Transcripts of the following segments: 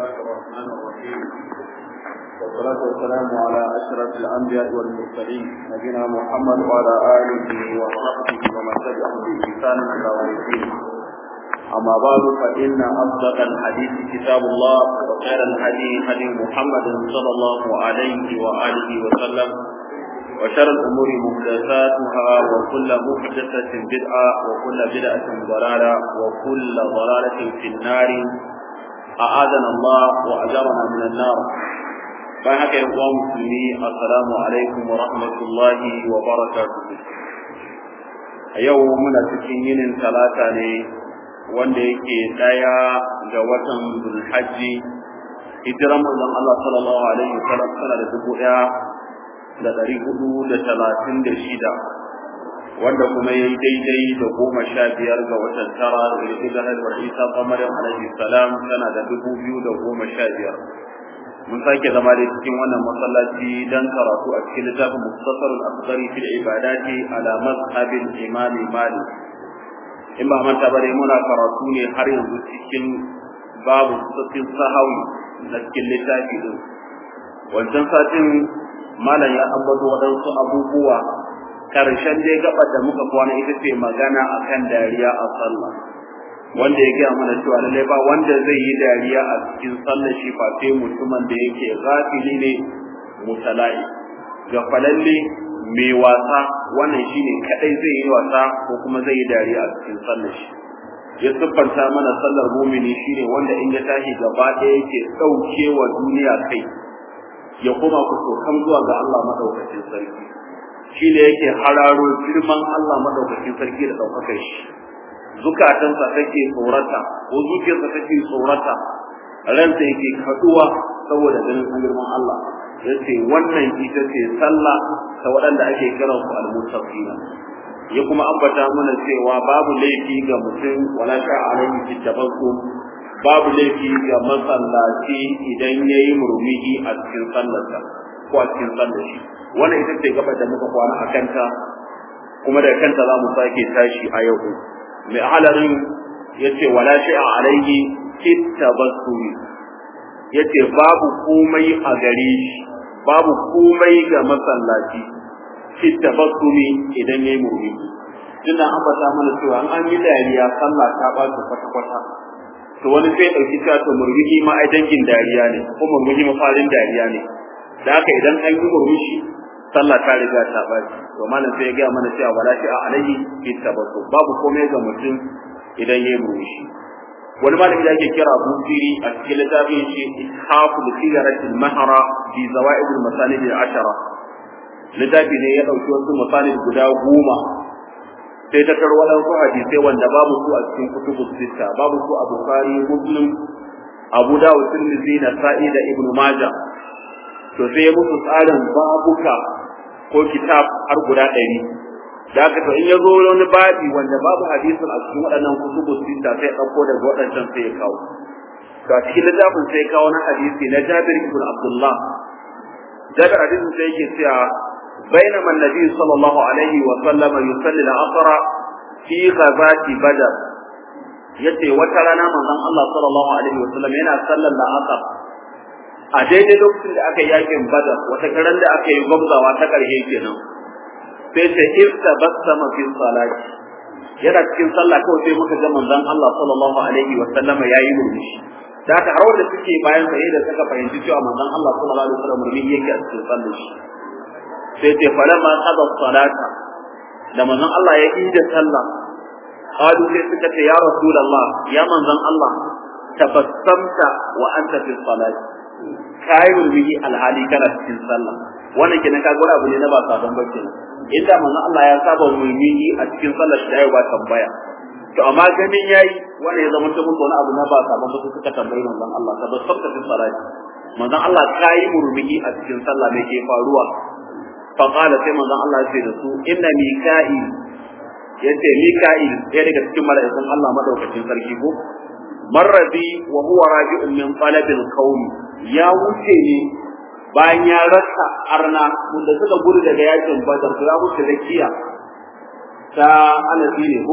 الله الرحمن الرحيم والصلاة والسلام على أشرف الأنبياء والمرسلين نبينا محمد وعلى آله وصحبه ومن تبعهم بإحسان إلى يوم الدين أما بعد فإن أصدق الحديث كتاب الله وخير الهدي هدي محمد صلى الله عليه وآله وسلم وشر الأمور محدثاتها وكل محدثة بدعة وكل بدعة ضلالة وكل ضلالة في النار أعاذنا الله وأجرنا من النار فهك يا مسلمين السلام عليكم ورحمة الله وبركاته يوم تكين ثلاثة wanda yake daya ga watan Zulhajji hijiran manzon Allah sallallahu alaihi wasallam sana da dubu daya da ɗari hudu da talatin da shida wanda kuma ya yi daidai da goma sha biyar ga watan tara da ya da haihuwar isa kamarin alaihi salam tana da dubu biyu da goma sha biyar mun sake zama da cikin wannan masallaci dan karatu a cikin littafin mustasarul asghari fil ibadati ala mazhabil imami malik in ba manta bare muna karatu ne har yanzu cikin babu sassin sahawi na cikin littafi din wancan satin malam ya ambato waɗansu abubuwa karshen dai gabar da muka kwana ita ce magana akan dariya a sallah wanda ya gaya mana cewa lallai ba wanda zai yi dariya a cikin sallah shi fa sai mutumin da yake ghafili ne mutala'i gafalalle mai wasa wannan shine kadai zai yi wasa ko kuma zai yi dariya a cikin sallar shi ya siffanta mana sallar mumini shine wanda in ya tashi gaba ɗaya yake ɗauke wa duniya kai ya koma kusurkan zuwa ga Allah madaukakin sarki shine yake hararo girman Allah madaukakin sarki da ɗaukakar shi zukatansa take tsorata ko zuciyarsa take tsorata ransa yake kaduwa saboda ganin girman Allah yace wannan ita ce sallah ta waɗanda ake kiran su al-muttaqina ya kuma ambata mana cewa babu laifi ga mutum wala sha alaihi fi tabassum babu laifi ga masallaci idan yayi murmuhi a cikin sallarsa ko a cikin sallar shi wannan ita ce gaba da muka kwana a kanta kuma da kanta za mu sake tashi a yau mai halarin yace wala sha alaihi fi tabassum yace babu komai a gare shi babu komai ga masallaci fi tabassumi idan yayi murmushi tunda an bata mana cewa an yi dariya sallah ta ba ta kwata kwata to wani sai dauki ta to murmushi ma ai dangin dariya ne ko murmushi mafarin dariya ne da haka idan an yi murmushi sallah ta riga ta ba to malam sai ya ga mana cewa wala shi a alaihi fi tabassum babu komai ga mutum idan yayi murmushi wani malami da ake kira Busiri a cikin littafin shi Ishafu da Sigaratul Mahara bi Zawaid al-Masalih al-Ashara littafi ne ya dauki wasu masalih guda goma sai ta kar waɗansu hadisai wanda babu su a cikin kutubus sitta babu su a Bukhari Muslim Abu Dawud Tirmidhi da Sa'i da Ibn Majah to sai ya musu tsarin babuka ko kitab har guda ɗari da haka to in ya zo wani babi wanda babu hadisin a cikin waɗannan kutubus sita sai ɗauko daga waɗancan sai ya kawo to a cikin littafin sai kawo na hadisi na Jabir ibn Abdullah Jabir hadisin sai yake cewa بينما النبي صلى الله عليه وسلم يصلي العصر في غزاة بدر yace wata rana manzon Allah sallallahu alaihi wasallam yana sallar la'asar a daidai lokacin da aka yi yakin badar wata karan da aka yi gwamzawa ta ƙarshe kenan sai ta irta basama fi salati yana cikin sallah kawai sai muka ga manzon Allah sallallahu alaihi wa sallam yayi murmushi da haka har wanda suke bayan sa da suka fahimci cewa manzon Allah sallallahu alaihi wa sallam murmushi yake a cikin sallar shi sai ce falamma qada salata da manzon Allah ya yi da sallah qalu sai suka ce ya rasulullah ya manzon Allah tabassamta wa anta fi salati kai murmushi alhali kana cikin sallah wannan kenan ka gura abu ne na ba sabon bace inda manzon Allah ya saba murmushi a cikin sallar shi da ba tambaya to amma ganin yayi wanda ya zama mutum wani abu na ba sabon bace suka tambayi manzon Allah tabassamta fi salati manzon Allah kai murmushi a cikin sallah me ke faruwa fa qala sai manzon Allah ya ce da su inna mika'il yace mika'il ɗaya daga cikin mala'ikun Allah madaukakin sarki ko marrabi wa huwa raji'un min talabil qaum ya wuce ne bayan ya rasa arna wanda suka gudu daga yakin badar to ya wuce da kiya ta alabi ne ko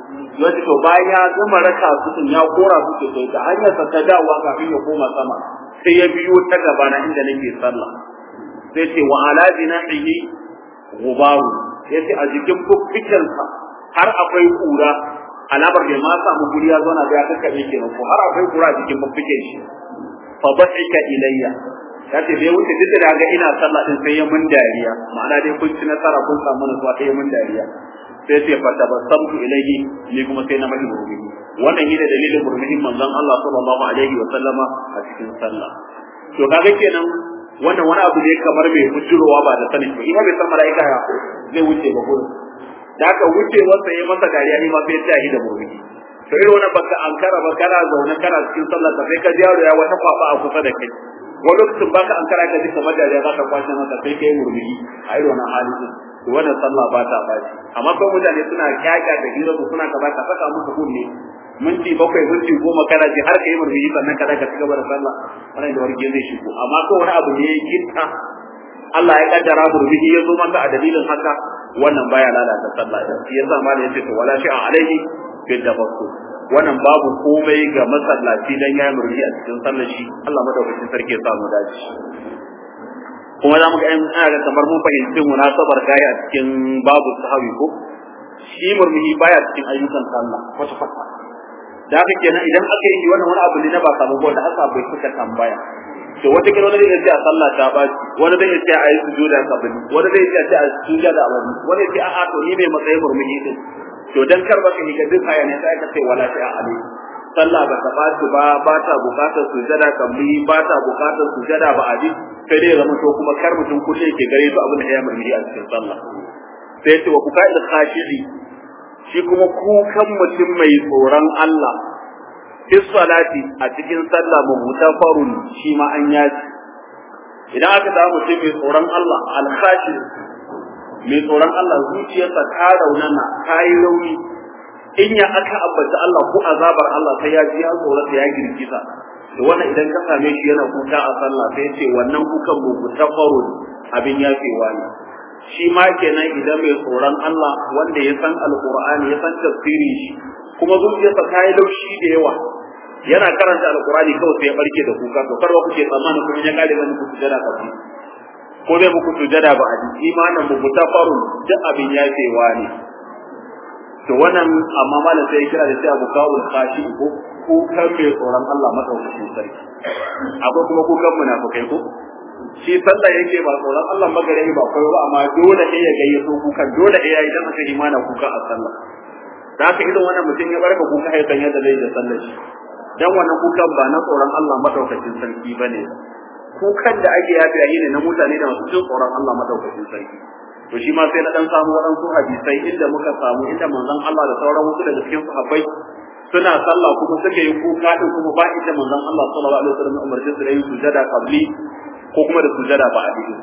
yace to bayan ya gama raka su din ya kora su ke sai da hanyar sa ta dawowa kafin ya koma sama sai ya biyo ta gaba na inda nake sallah sai ce wa ala jinahihi gubaru yace a jikin fuffiken sa har akwai kura alamar bai ma samu guri ya zauna da ya kakkabe kenan ko har akwai kura a jikin fuffiken shi fa basika ilayya yace bai wuce duk da ga ina sallah din sai ya mun dariya ma'ana dai kun ci nasara kun samu nasuwa sai ya mun dariya sai ce fa tabassamtu ilayhi ni kuma sai na mashi murmushi wannan shine dalilin murmushin manzon Allah sallallahu alaihi wa sallama a cikin sallah to kaga kenan wannan wani abu ne kamar mai bujurowa ba da sanin ba ina bai san mala'ika ya zai wuce ba gurin da aka wuce wasa ya masa dariya ni ma sai ya tashi da murmushi to irin wannan baka ankara ba kana zaune kana cikin sallah sai ka ji yaro ya wata kwaba a kusa da kai wani lokacin baka ankara ka ji kamar dariya za ka kwashe masa sai kai murmushi a irin wannan hali to wannan sallah ba ta baci amma ko mutane suna kyaka da hira su suna kaza ka saka musu kunne minti bakwai minti goma kana ji har kai murmushi sannan ka daga cigaba da sallah wannan da warke zai shigo amma ko wani abu ne ya gitta Allah ya kaddara murmushi ya zo maka a dalilin haka wannan baya lalata sallah da shi yasa malai yace to wala shi'a alaihi bil tafakkur wannan babu komai ga masallaci dan ya murmushi a cikin sallar shi Allah madaukakin sarki ya samu dace kuma za mu ga in ana kamar mun fahimci munasabar gaya a cikin babu sahabi ko shi murmushi baya cikin ayyukan sallah kwata kwata da haka kenan idan aka yi wannan wani abu ne na ba samu da aka bai suka tambaya to wata kira wani zai ce a sallah ta ba wani zai ce a yi sujuda kabili wani zai ce a sujuda da abadi wani ce a'a to ni mai matsayin murmushi din to dan kar baka ni ga duk haya ne sai ka ce wala ta ali sallah ba ta baci ba ba ta bukatar sujada kabli ba ta bukatar sujada ba adi sai dai zama to kuma kar mutum kulle ke gare su abin da ya murmushi a cikin sallah sai ce wa kuka da khashi'i shi kuma kukan mutum mai tsoron Allah fi salati a cikin sallah mutafarun shi ma an yaji idan aka samu mutum mai tsoron Allah alkhashi mai tsoron Allah zuciyarsa ta raunana ta yi rauni in ya aka ambata Allah ko azabar Allah sai ya ji ya tsorata ya girgiza to wannan idan ka same shi yana kuka a sallah sai ce wannan kukan mutafarun abin yafewa ne shi ma kenan idan mai tsoron Allah wanda ya san alqur'ani ya san tafsiri shi kuma zuciyarsa ta yi laushi da yawa yana karanta alqur'ani kawai sai ya barke da kuka to karwa kuke tsammanin kuma ya kare muku sujada ka fi ko dai muku sujada ba a ji imanin mu mutafarun duk abin yafewa ne to wannan amma malam sai ya kira da cewa bukawul khashi ko kukan mai tsoron Allah madaukakin sarki akwai kuma kukan munafikai ko shi sallah yake ba tsoron Allah magare ba kai ba amma dole ne ya gayyato kukan dole ne ya yi dan aka imana kuka a sallah da haka idan wannan mutum ya barka kuka ya san yadda zai da sallar shi dan wannan kukan ba na tsoron Allah madaukakin sarki bane kukan da ake yafi yayi ne na mutane da masu jin tsoron Allah madaukakin sarki to shi ma sai na dan samu waɗansu hadisai inda muka samu inda manzon Allah da sauran wasu daga cikin sahabbai suna sallah kuma suka yi kuka din kuma ba ita manzon Allah sallallahu alaihi wasallam umarci su da yin sujada qabli ko kuma da sujada ba a cikin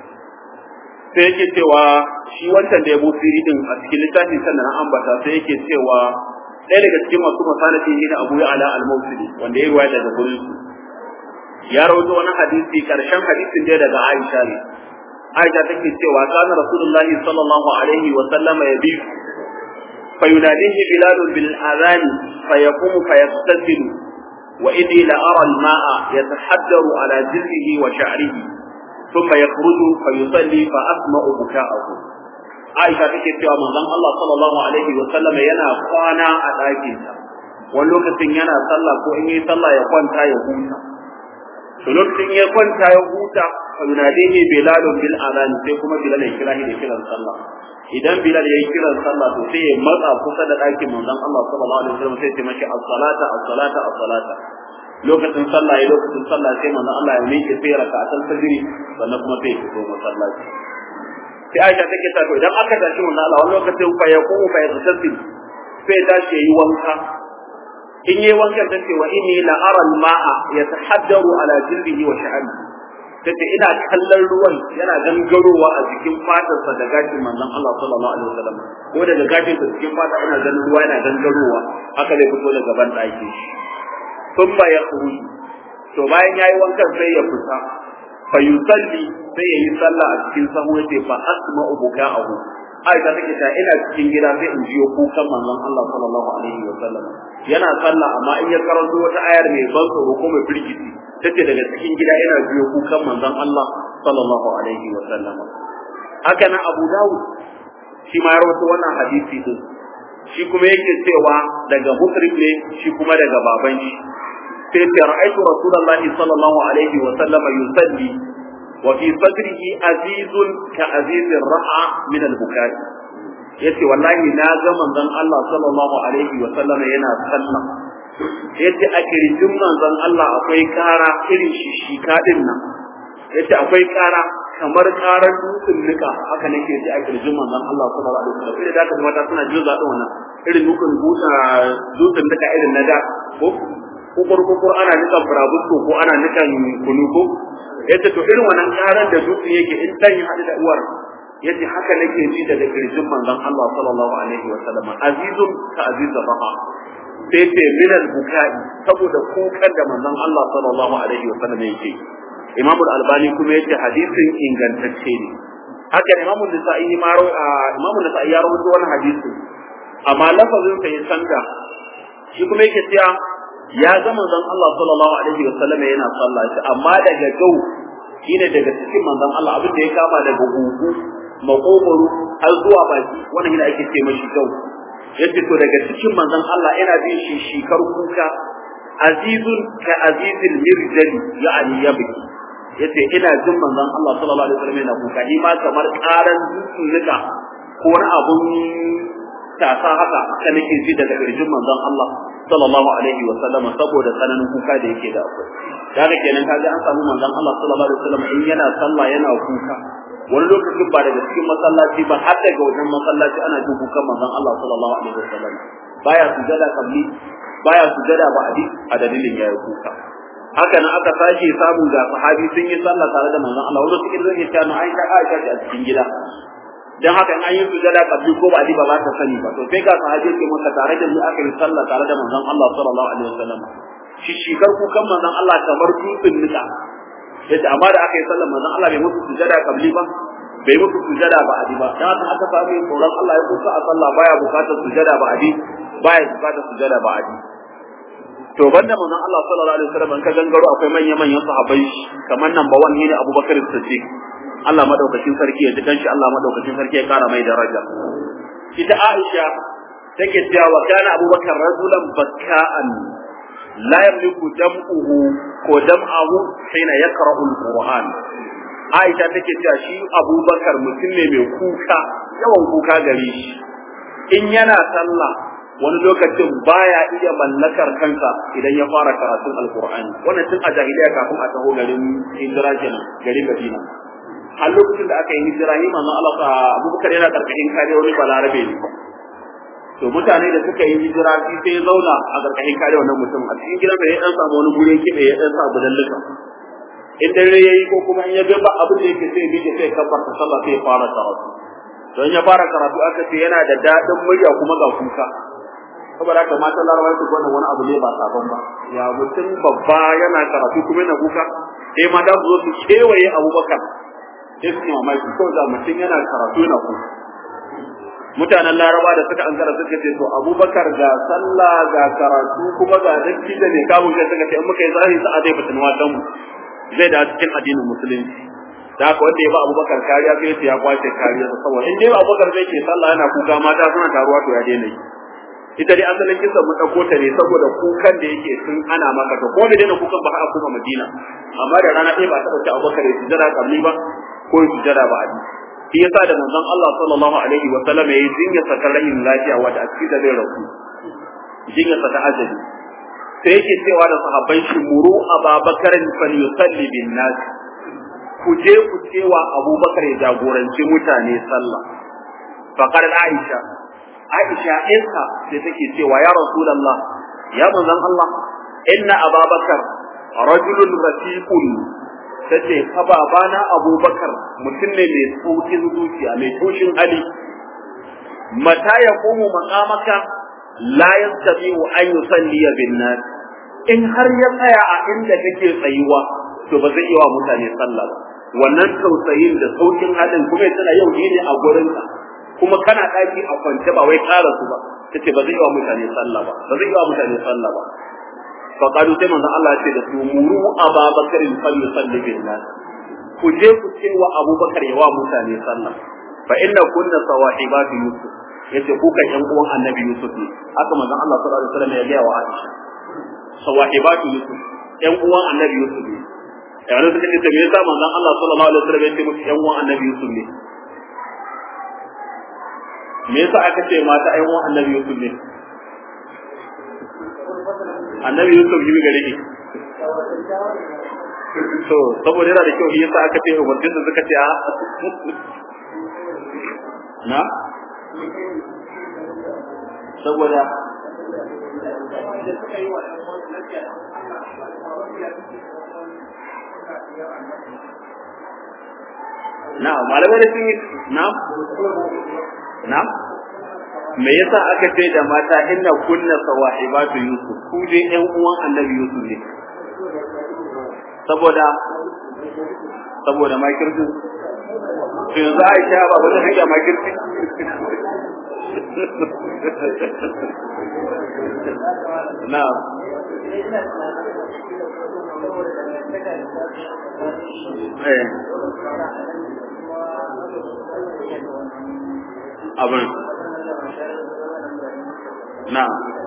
sai yake cewa shi wancan da ya busiri din a cikin littafi sannan an ambata sai yake cewa ɗaya daga cikin masu masanati ne Abu Ya'la al-Mawsili wanda ya riwaya daga gurin su ya rawaito wani hadisi karshen hadisin da daga Aisha ne Aisha take cewa kana Rasulullahi sallallahu alaihi wa sallama yabi فيناديه بلال بالأذان فيقوم فيغتسل وإني لأرى الماء يتحدر على جلده وشعره ثم يخرج فيصلي فأسمع بكاءه عائشة take cewa manzon Allah sallallahu alaihi wa sallam yana kwana a ɗakin sa wani lokacin yana sallah ko in yi sallah ya kwanta ya huta to lokacin ya kwanta ya huta fa yunadihi bilal bil adhan sai kuma bilal ya kira shi da kiran sallah idan bilal ya yi kiran sallah to sai ya matsa kusa da ɗakin manzon Allah sallallahu alaihi wa sallam sai ya ce mashi as-salata as-salata as-salata lokacin sallah ya lokacin sallah sai manzon Allah ya miƙe sai raka'atan fajr sannan kuma sai ya fito masallaci sai Aisha take ta to idan aka tashi manzon Allah wani lokacin fa yaqumu fa yaghtasil sai tashi yayi wanka in yayi wankan ta ce wa inni la ara al-ma'a yatahaddaru ala jildihi wa sha'ri tace ina kallon ruwan yana gangarowa a jikin fatarsa da gashin manzon Allah sallallahu alaihi wasallam ko daga gashin sa cikin fata ina ganin ruwa yana gangarowa haka zai fito daga ban ɗaki sun ba ya to bayan yayi wankan sai ya fita fa yusalli sai ya yi sallah a cikin sahu yace fa asma'u buka'ahu Aisha take ta ina cikin gida sai in jiyo kukan manzon Allah sallallahu alaihi wa sallam yana sallah amma in ya karanto wata ayar mai ban tsoro ko mai firgici tace daga cikin gida ina jiyo kukan manzon Allah sallallahu alaihi wa sallam haka nan Abu Dawud shi ma ya rawaito wannan hadisi din shi kuma yake cewa daga Muslim ne shi kuma daga baban shi sai ce ra'aytu rasulullahi sallallahu alaihi wa sallam yusalli wa fi sadrihi azizun ka azizir ra'a min al-bukai yace wallahi na ga manzon Allah sallallahu alaihi wa sallam yana sallah yace a kirjin manzon Allah akwai kara irin shi shi kadin nan yace akwai kara kamar karar dutsen nika haka nake ji a kirjin manzon Allah sallallahu alaihi wasallam sai da ka mata suna jin zaɗin wannan irin dutsen buta dutsen nika irin na da ko kukur kukur ana nikan burabusko ko ana nikan kunu ko yace to irin wannan karar da dutsen yake in dan ya haɗu da uwar yace haka nake ji daga kirjin manzon Allah sallallahu alaihi wasallam azizun ka azizur raha sai ce minal bukai saboda kukan da manzon Allah sallallahu alaihi wasallam yake Imam Al-Albani kuma yace hadisin ingantacce ne haka Imam Nasa'i ma Imam Nasa'i ya rawaito wannan hadisin amma lafazin sa ya canza shi kuma yake cewa ya ga manzon Allah sallallahu alaihi wasallam yana sallah shi amma daga gau shine daga cikin manzon Allah abin da ya kama daga gugu makogoro har zuwa baki wannan yana ake ce mashi gau yace to daga cikin manzon Allah yana bin shi shikar kuka azizun ka azizil mirjali ya'ani yabki yace ina jin manzon Allah sallallahu alaihi wasallam yana kuka ni ma kamar karan nika ko wani abun tasa haka haka nake ji daga kirjin manzon Allah sallallahu alaihi wasallam saboda tsananin kuka da yake da akwai kaga kenan kaga an samu manzon Allah sallallahu alaihi wasallam in yana sallah yana kuka wani lokacin ba daga cikin masallaci ba har daga wajen masallaci ana jin kukan manzon Allah sallallahu alaihi wasallam baya sujada kabli baya sujada ba a dalilin yayi kuka haka nan aka sake samu ga sahabi sun yi sallah tare da manzon Allah wanda suke zai ta na Aisha Aisha a cikin gida dan haka in an yi sujada kabli ko ba ba ba ta sani ba to sai ga sahabi ke maka tare da mu aka yi sallah tare da manzon Allah sallallahu alaihi wasallam shi shigar kukan manzon Allah kamar dutsen nika yace amma da aka yi sallah manzon Allah bai musu sujada kabli ba bai musu sujada ba adi ba dan haka aka samu tsoron Allah ya kusa a sallah baya bukatar sujada ba adi baya bukatar sujada ba adi to banda manzon Allah sallallahu alaihi wasallam an ka gangaro akwai manyan manyan sahabbai kamar nan ba wani ne Abubakar Siddiq Allah madaukakin sarki ya ji kanshi Allah madaukakin sarki ya kara mai daraja ita Aisha take cewa wa kana Abubakar rajulan bakka'an la yamliku dam'uhu ko dam'ahu hina yaqra'u al-Qur'an Aisha take cewa shi Abubakar mutum ne mai kuka yawan kuka gare shi in yana sallah wani lokacin baya iya mallakar kansa idan ya fara karatun alkur'ani wannan tun a jahiliya kafin a taho garin hijira kenan garin Madina a lokacin da aka yi hijira ni manzon Allah Abubakar yana karkashin kare wani balarabe ne to mutane da suka yi hijira shi sai ya zauna a karkashin kare wannan mutum a cikin gidan da ya dan samu wani gure kibe ya dan sa budallika in dare yayi ko kuma in ya ga ba abin da yake sai bi sai kabbarta sallah sai ya fara karatu don ya fara karatu aka ce yana da dadin murya kuma ga kuka saboda haka matan larabawa su wannan wani abu ne ba sabon ba ya mutum babba yana karatu kuma yana kuka sai mata su zo su kewaye abubakar sai su yi mamaki ko da mutum yana karatu yana kuka mutanen laraba da suka ankara suka ce to abubakar ga sallah ga karatu kuma ga dakki da ne kamun kai suka ce in muka yi zahiri sa'a zai fitin watan mu zai da cikin addinin musulunci da haka wanda ya ba abubakar kariya sai ya kwace kariya saboda in dai abubakar zai ke sallah yana kuka mata suna taruwa to ya daina yi ita dai asalin kisan mun dauko ta ne saboda kukan da yake sun ana maka to ko da dai kukan ba a kuma Madina amma da rana ɗaya ba ta dauki Abubakar ya sujada kabli ba ko ya sujada ba abi shi yasa da manzon Allah sallallahu alaihi wa sallam yayi jinya sa rahin lafiya wanda a cikin da zai rasu jinya sa ta ajali sai yake cewa da sahabbai shi muru Abubakar fal yusalli bin nas ku je ku cewa Abubakar ya jagoranci mutane sallah faqar Aisha Aisha ɗinsa da take cewa ya Rasulullah ya manzon Allah inna Ababakar rajulun rafiqun tace fa babana Abubakar mutum ne mai saukin zuciya mai toshin hali mata ya komo maqamaka la yastati'u an yusalli bin nas in har ya tsaya a inda kake tsayuwa to ba zai yi wa mutane sallah ba wannan tausayin da saukin halin kuma ya tana yau ne a gurinka kuma kana daki a kwance ba wai ƙara su ba tace ba zai yi wa mutane sallah ba ba zai yi wa mutane sallah ba fa qalu sai manzon Allah ya ce da su muru ababakar fal yusalli bin nas ku je ku ce wa abubakar ya wa mutane sallah fa inna kunna sawahibatu yusuf yace ku kan yan uwan annabi yusuf ne haka manzon Allah sallallahu alaihi wasallam ya ga wa Aisha sawahibatu yusuf yan uwan annabi yusuf ne yanzu suka ce me yasa manzon Allah sallallahu alaihi wasallam ya ce musu yan uwan annabi yusuf ne me yasa aka ce mata yan uwan annabi yusuf ne annabi yusuf yi gare ki to saboda yana da kyau yasa aka ce umarcin da suka ce a na saboda na malamai da sun yi na na me yasa aka ce da mata inna kunna sawahibatu yusuf ku dai yan uwan annabi yusuf ne saboda saboda makirci to yanzu Aisha ba wata hanya makirci na eh abin na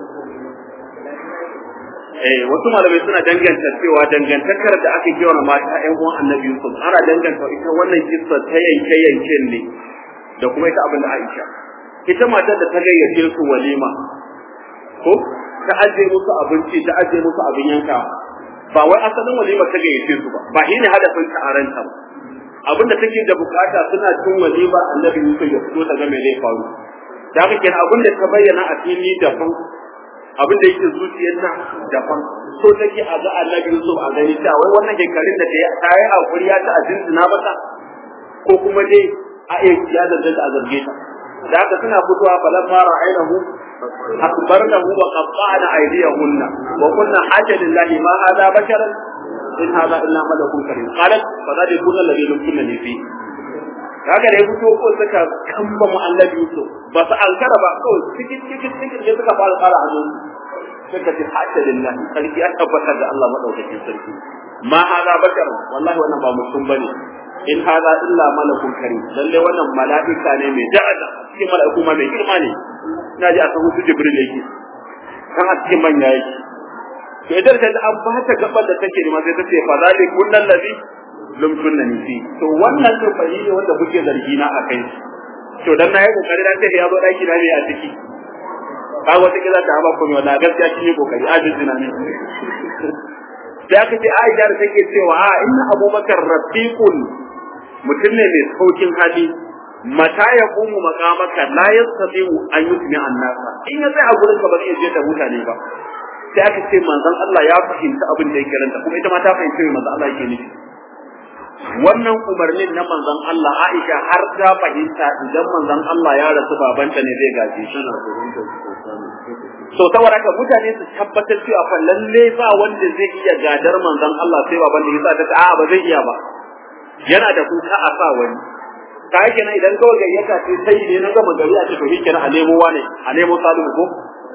eh wasu malamai suna danganta cewa dangantakar da aka kewa mata ƴan uwan Annabi Yusuf ana danganta ita wannan kissa ta yanke yanken ne da kuma ita abin da Aisha ita matar da ta gayyace su walima ko ta aje musu abinci ta aje musu abin yanka ba wai asalin walima ta gayyace su ba ba shine hadafin ta aranta ba abin da take da bukata suna cin walima Annabi Yusuf ya fito ta ga me zai faru da haka kenan abin da ta bayyana a fili daban abin da yake zuciyarta daban so take a ga annabi Yusuf a gani ta wai wannan shekarun da ta yi hakuri ya ta azinzina mata ko kuma dai a iya ya da a zarge ta da haka suna fitowa falan ma ra'aynahu akbarnahu wa qatta'na aydiyahunna wa kunna hajja lillahi ma hadha basharan in hadha illa malakun karim qalat fa zadi kunna alladhi lumkunna fi kaga da ya fito ko suka kamba mu annabi Yusuf ba su ankara ba kawai cikin cikin cikin da suka fara fara a nan suka ce hatta lillahi sarki an tabbatar da Allah madaukakin sarki ma hada bakar wallahi wannan ba mutum bane in hada illa malakun karim lalle wannan mala'ika ne mai da'ada cikin mala'iku ma mai girma ne ina ji a san su jibril yake kan a cikin manya yake to idan ta an ba ta gaban da take nema sai ta ce fa zalikun ladhi lam kunna ni fi to wannan to fa ne wanda kuke zargi na akai to dan nayi kokari dan sai ya zo daki na ne a ciki ba wata kiza ta ba ko wallahi gaskiya kin yi kokari ajin jina ne sai aka ce Aisha da take cewa a inna Abubakar rafiqun mutum ne mai saukin hali mata ya kumu makamaka la yastati'u an yusmi annasa in ya sai a gurin ka ba zai je da mutane ba sai aka ce manzon Allah ya fahimta abin da yake ranta kuma ita ma ta fahimci manzon Allah yake nufi wannan umarnin na manzon Allah Aisha har ta fahimta idan manzon Allah ya rasu babanta ne zai gaje shi so saboda haka mutane su tabbatar cewa fa lalle ba wanda zai iya gadar manzon Allah sai baban da yasa ta a ba zai iya ba yana da kuka a sa wani ka yake nan idan kawai gayyata ce sai ne na gama gari a ce to shikenan a nemo wane a nemo salihu ko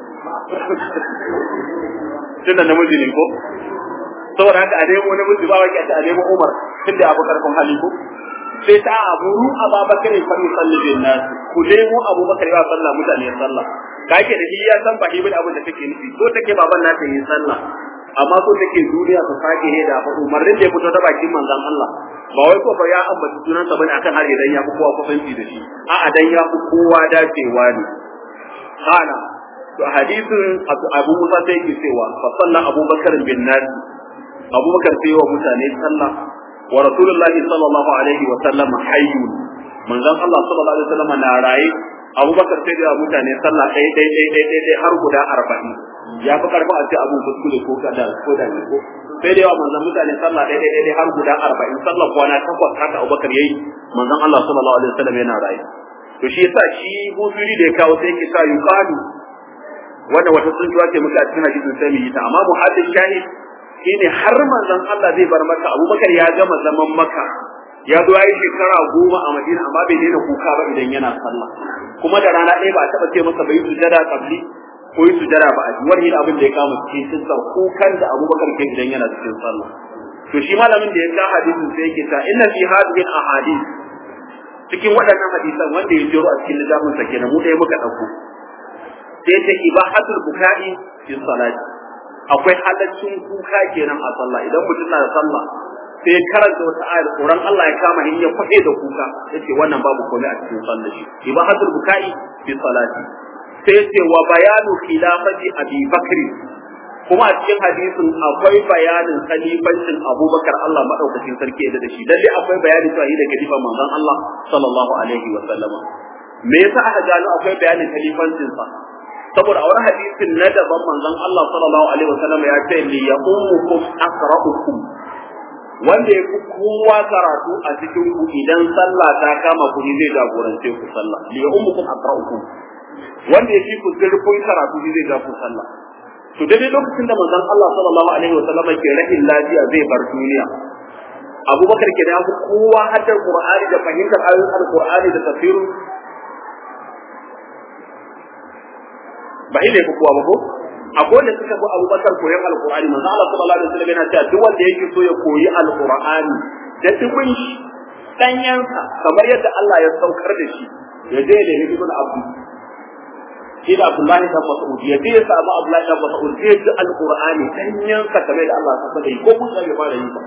tunda namiji ne ko saboda haka a nemo namiji ba wake a nemo Umar tunda abu karfin hali ko sai ta aburu Abubakar fa yusalli bin nas ku nemo Abubakar ya sallah mutane ya sallah kake da shi ya san ba ibn abin da take nufi so take baban nata yi sallah amma so take duniya su sake ne da fa umarnin da ya fito ta bakin manzon Allah ba wai ko fa ya ambaci sunansa bane akan har idan ya fi kowa kusanci da shi a'a dan ya fi kowa dacewa ne kana to hadisin Abu Musa sai yake cewa fa sallan Abubakar bin nas Abubakar sai wa mutane sallah wa Rasulullah sallallahu alaihi wa sallam hayyun manzon Allah sallallahu alaihi wa sallam na raye Abubakar sai da mutane sallah ɗaya ɗaya ɗaya ɗaya ɗaya har guda arba'in ya fi karfin a ce abu kuskure ko kada ko da ko sai da yawa manzon mutane sallah ɗaya ɗaya ɗaya har guda arba'in sallah kwana takwas haka Abubakar yayi manzon Allah sallallahu alaihi wa sallam yana raye to shi yasa shi husuri da ya kawo sai yake sa yuqalu wanda wata tsuntuwa ce muka a cikin hadisin sai mu yi ta amma muhaddin shahid shine har manzon Allah zai bar maka Abubakar ya gama zaman maka ya zo yayi shekara goma a Madina amma bai daina kuka ba idan yana sallah kuma da rana ɗaya ba a taɓa ce masa bai sujada qabli ko yi sujada ba a ji wani abin da ya kama cikin sinsa kukan da abubakar ke idan yana cikin sallah to shi malamin da ya ka hadisin sai yake ta inna fi hadhihi ahadith cikin waɗannan hadisan wanda ya jiro a cikin littafin sa kenan mu ɗaya muka ɗauko sai ta ibahatul buka'i fi salati akwai halaccin kuka kenan a sallah idan mutum na da sallah sai ya karanta wata ayar tsoron Allah ya kama hin ya kwaɗe da kuka yace wannan babu komai a cikin sallah shi ibahatul buka'i fi salati sai ce wa bayanu khilafati abi bakri kuma a cikin hadisin akwai bayanin khalifancin abubakar Allah madaukakin sarki ya da shi lalle akwai bayani cewa da khalifa manzon Allah sallallahu alaihi wa sallama me yasa aka gano akwai bayanin khalifancin sa saboda a wani hadisin na daban manzon Allah sallallahu alaihi wa sallama ya ce li yaqumukum aqra'ukum wanda ya fi kowa karatu a cikin ku idan sallah ta kama ku ne zai jagorance ku sallah li yaqumukum aqra'ukum wanda ya fi ku zurfin karatu zai ga ku sallah to daidai lokacin da manzon Allah sallallahu alaihi wa sallam ke rahin lafiya zai bar duniya Abubakar ke da kowa haddar Qur'ani da fahimtar ayoyin Al-Qur'ani da tafsirin ba ile ku kowa ba ko akwai da suka fi Abubakar koyon Al-Qur'ani manzon Allah sallallahu alaihi wa sallam yana cewa duk wanda yake so ya koyi Al-Qur'ani da dubin shi danyansa kamar yadda Allah ya saukar da shi ya je da hidimul abdu shi da Abdullahi dan Mas'ud ya je ya samu Abdullahi dan Mas'ud zai ji Al-Qur'ani danyan sa kamar da Allah ya saka ko mun bai fara yi ba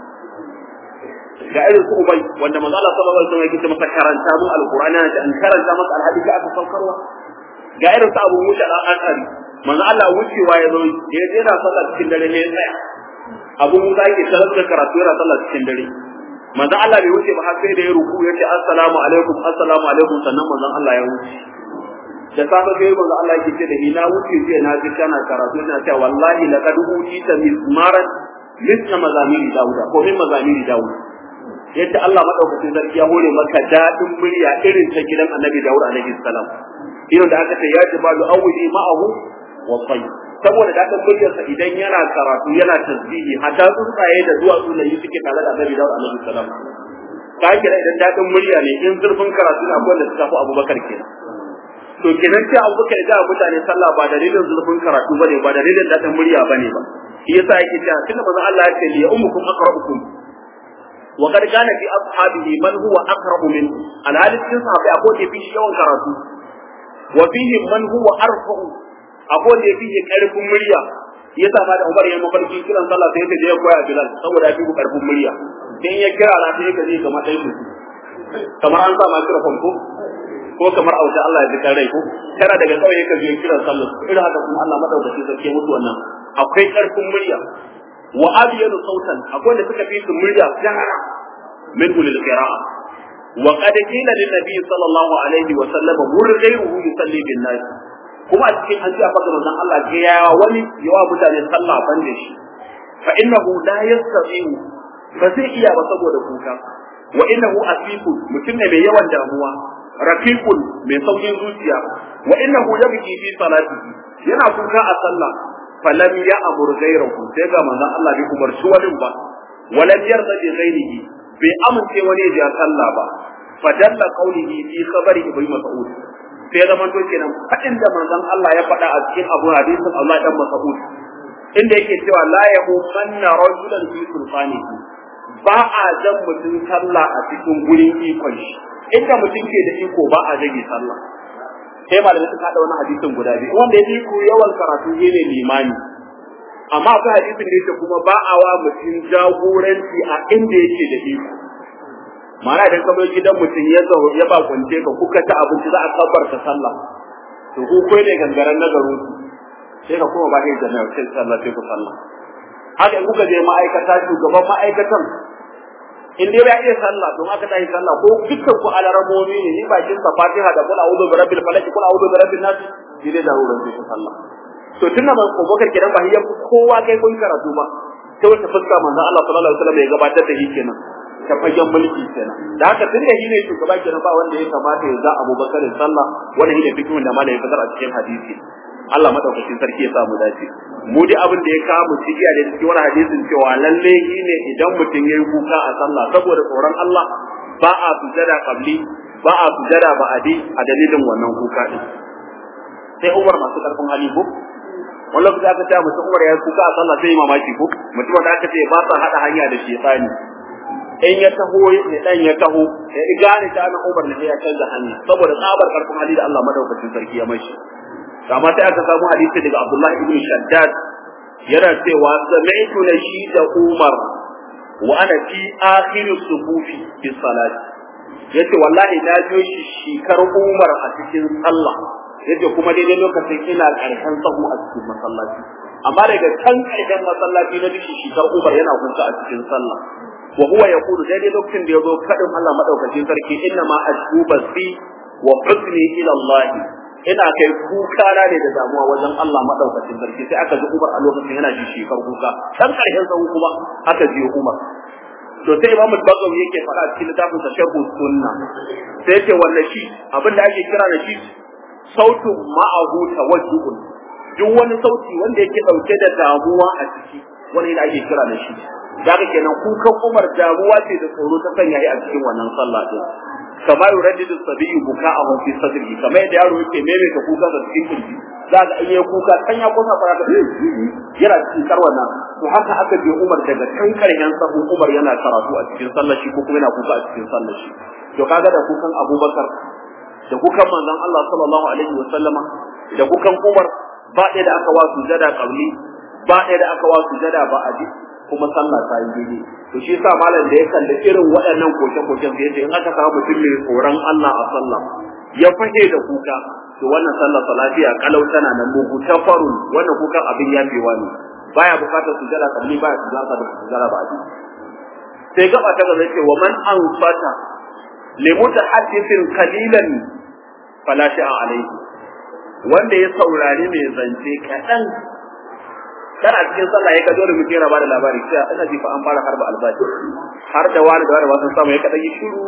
ga irin su Ubay wanda manzo Allah sallallahu alaihi wasallam yake masa karanta mu Al-Qur'ani da an karanta masa alhadi ka aka saukarwa ga irin su Abu Musa dan Ashari manzo Allah wucewa ya zo ya je na sallah cikin dare ne ya tsaya Abu Musa yake tarar da karatu yana sallah cikin dare manzo Allah bai wuce ba har sai da ya ruku ya ce assalamu alaikum assalamu alaikum sannan manzo Allah ya wuce da safe sai manzo Allah yake ce da ni na wuce je na ji kana karatu ina cewa wallahi laqad utita mizmaran misla mazamiri dauda ko min mazamiri dauda yadda Allah madaukakin sarki ya hore maka dadin murya irin ta gidan Annabi Dawud alaihi salam irin da aka ce ya jibalu awli ma'ahu wa tayyib saboda dadin muryarsa idan yana karatu yana tasbihi hatta tsuntsaye da duwatsu da yi suke tare da Annabi Dawud alaihi salam ka kira idan dadin murya ne in zurfin karatu na akwai da suka fi Abubakar kenan to kenan sai abu kai da mutane sallah ba dalilin zulfin karatu bane ba dalilin dadin murya bane ba shi yasa yake cewa tunda manzo Allah ya ce li ummukum aqra'ukum wa qad kana fi ashabihi man huwa aqra'u min alhali cikin sahabbai akwai da fi yawan karatu wa fihi man huwa arfa'u akwai da fi karfin murya yasa ma da Umar ya mafarki kiran sallah sai ya je ya koya Bilal saboda ya fi karfin murya dan ya kira na sai ka je kamar dai kamar an sa ma kira ko ko kamar a wajen Allah ya ji rai ko kana daga kauye ka je kiran sallah irin haka kuma Allah madaukakin sarki ya mutu wannan akwai karfin murya wa abiyanu sautan akwai da suka fi su murya jahara min ulil qira'a wa qad qila lin nabi sallallahu alaihi wa sallam mur ghayruhu yusalli bin nas kuma a cikin an ce a fadar manzon Allah ga ya wani yawa mutane sallah ban da shi fa innahu la yastati'u ba zai iya ba saboda kuka wa innahu asifun mutum ne mai yawan damuwa rafiqun mai saukin zuciya wa innahu yabki fi salatihi yana kuka a sallah falam ya amur ghayrahu sai ga manzon Allah bai umarci wani ba walam yarda bi ghayrihi bai amince wani ya sallah ba fadalla qawlihi fi khabari ibn mas'ud sai zaman to kenan fadin da manzon Allah ya faɗa a cikin abu hadisin Allah dan Mas'ud inda yake cewa la yahumanna rajulan fi sultanihi ba a jan mutum sallah a cikin gurin ikon shi inda mutum ke da iko ba a jage sallah sai malamai suka haɗa wani hadisin guda biyu wanda ya iko yawan karatu ne limani amma akwai hadisin da yake kuma ba a wa mutum jagoranci a inda yake da iko ma'ana idan ka zo gidan mutum ya zo ya ba kwance ka kuka ta abinci za a kabbarta sallah to ku kai ne gangaren na garin sai ka kuma ba kai da nan sai sallah sai ku sallah haka in kuka je ma'aikata shugaban ma'aikatan in dai ba iya sallah don aka tashi sallah ko dukkan ku alaramomi ne ni bakin sa Fatiha da kula a'udhu bi rabbil falaq kula a'udhu bi rabbin nas dai da wurin sai sallah to tunda ban ko bakar kiran ba hiyan kowa kai kun karatu ba sai wata fuska manzon Allah sallallahu alaihi wasallam ya gabatar da shi kenan ta fagen mulki kenan da haka tun da shi ne shugaba kenan ba wanda ya kamata ya za Abubakar sallah wannan shi ne fikihin da malai ya fitar a cikin hadisi Allah madaukakin sarki ya sa mu dace mu dai abin da ya kawo mu cikiya da cikin wani hadisin cewa lalle shi ne idan mutum yayi kuka a sallah saboda tsoron Allah ba a sujada qabli ba a sujada ba a di a dalilin wannan kuka din sai Umar masu karfin hali ko wani lokaci aka ce mutum Umar ya kuka a sallah sai mamaki ko mutum da aka ce ba sa hada hanya da shaytani in ya taho ne dan ya taho ya gane ta na Umar ne ya canza hanya saboda tsabar karfin hali da Allah madaukakin sarki ya mashi amma sai aka samu hadisi daga Abdullah ibn Shaddad yana cewa sami'tu nashida Umar wa ana fi akhir sufufi fi salat yace wallahi na ji shi shikar Umar a cikin sallah yace kuma daidai lokacin ina karshen sahu a cikin masallaci amma daga can karshen masallaci na ji shikar Umar yana kuka a cikin sallah wa huwa yaqulu daidai lokacin da yazo fadin Allah madaukakin sarki inna ma ashku basi wa husni ila Allah ina kai kuka na ne da damuwa wajen Allah madaukakin sarki sai aka ji Umar a lokacin yana ji shekar kuka dan karshen sahu kuma aka ji Umar to sai Imam Bagawi yake faɗa cikin littafin sa Sharh Sunna sai yace wannan shi abin da ake kira da shi sautun ma'ahu tawajjuhun duk wani sauti wanda yake dauke da damuwa a ciki wani da ake kira da shi daga kenan kukan Umar damuwa ce da tsoro ta sanya a cikin wannan sallah din kama yuraddidu sabiyyu buka'ahu fi sadrihi kamar yadda yaro yake maimaita kuka da cikin kirji za ga iya kuka kan ya kusa fara ka yana cikin karwana to haka aka je Umar daga kan karshen sahu Umar yana karatu a cikin sallar shi ko kuma yana kuka a cikin sallar shi to kaga da kukan Abubakar da kukan manzon Allah sallallahu alaihi wa sallama da kukan Umar ba ɗaya da aka wa sujada qabli ba ɗaya da aka wa sujada ba a kuma sallah ta yi daidai to shi yasa malam da ya kalli irin waɗannan koke-koken sai yace in aka samu mutum mai tsoron Allah a sallah ya fage da kuka to wannan sallah lafiya kalau tana nan mugu tafarun wannan kukan abin yafewa ne baya bukatar sujada kalli baya sujada da sujada ba ji sai gaba ta gaba ce wa man anfata li mutahaddithin qalilan fala sha'a alayhi wanda ya saurari mai zance kaɗan kana cikin sallah ya ga dole mutum yana bada labari cewa ina ji fa an fara harba albashi har da wani da wani ba sun samu ya kada yi shiru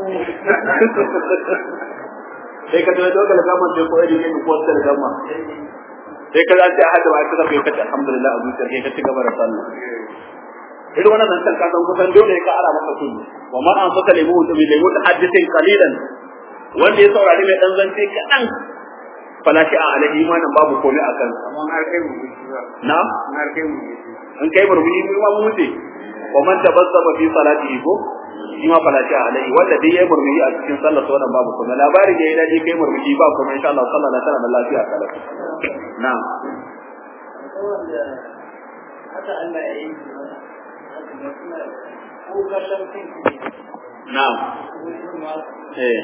sai ka tuna dole da gama sai ko irin ne ko sai da gama sai ka zaci ahad ba ka tafi kace alhamdulillah a zuciyar kai ka ci gaba da sallah irin wannan zancen ka san kusan dole ka ara maka kullu wa man an saka lemu to bi lemu hadithin qalilan wanda ya saurari mai dan zance kadan fala shi a alaihi imanin babu komai akan sa amma har kai mu na har kai mu in kai murmushi mu ma mu wuce wa man tabassama fi salatihi ko shi ma fala shi alai wanda dai yayi murmushi a cikin sallar sa wannan babu kuma labarin da yayi dadi kai murmushi ba kuma insha Allah sallah na tana da lafiya kala na'am haka Allah ya yi ko ka san kin na'am eh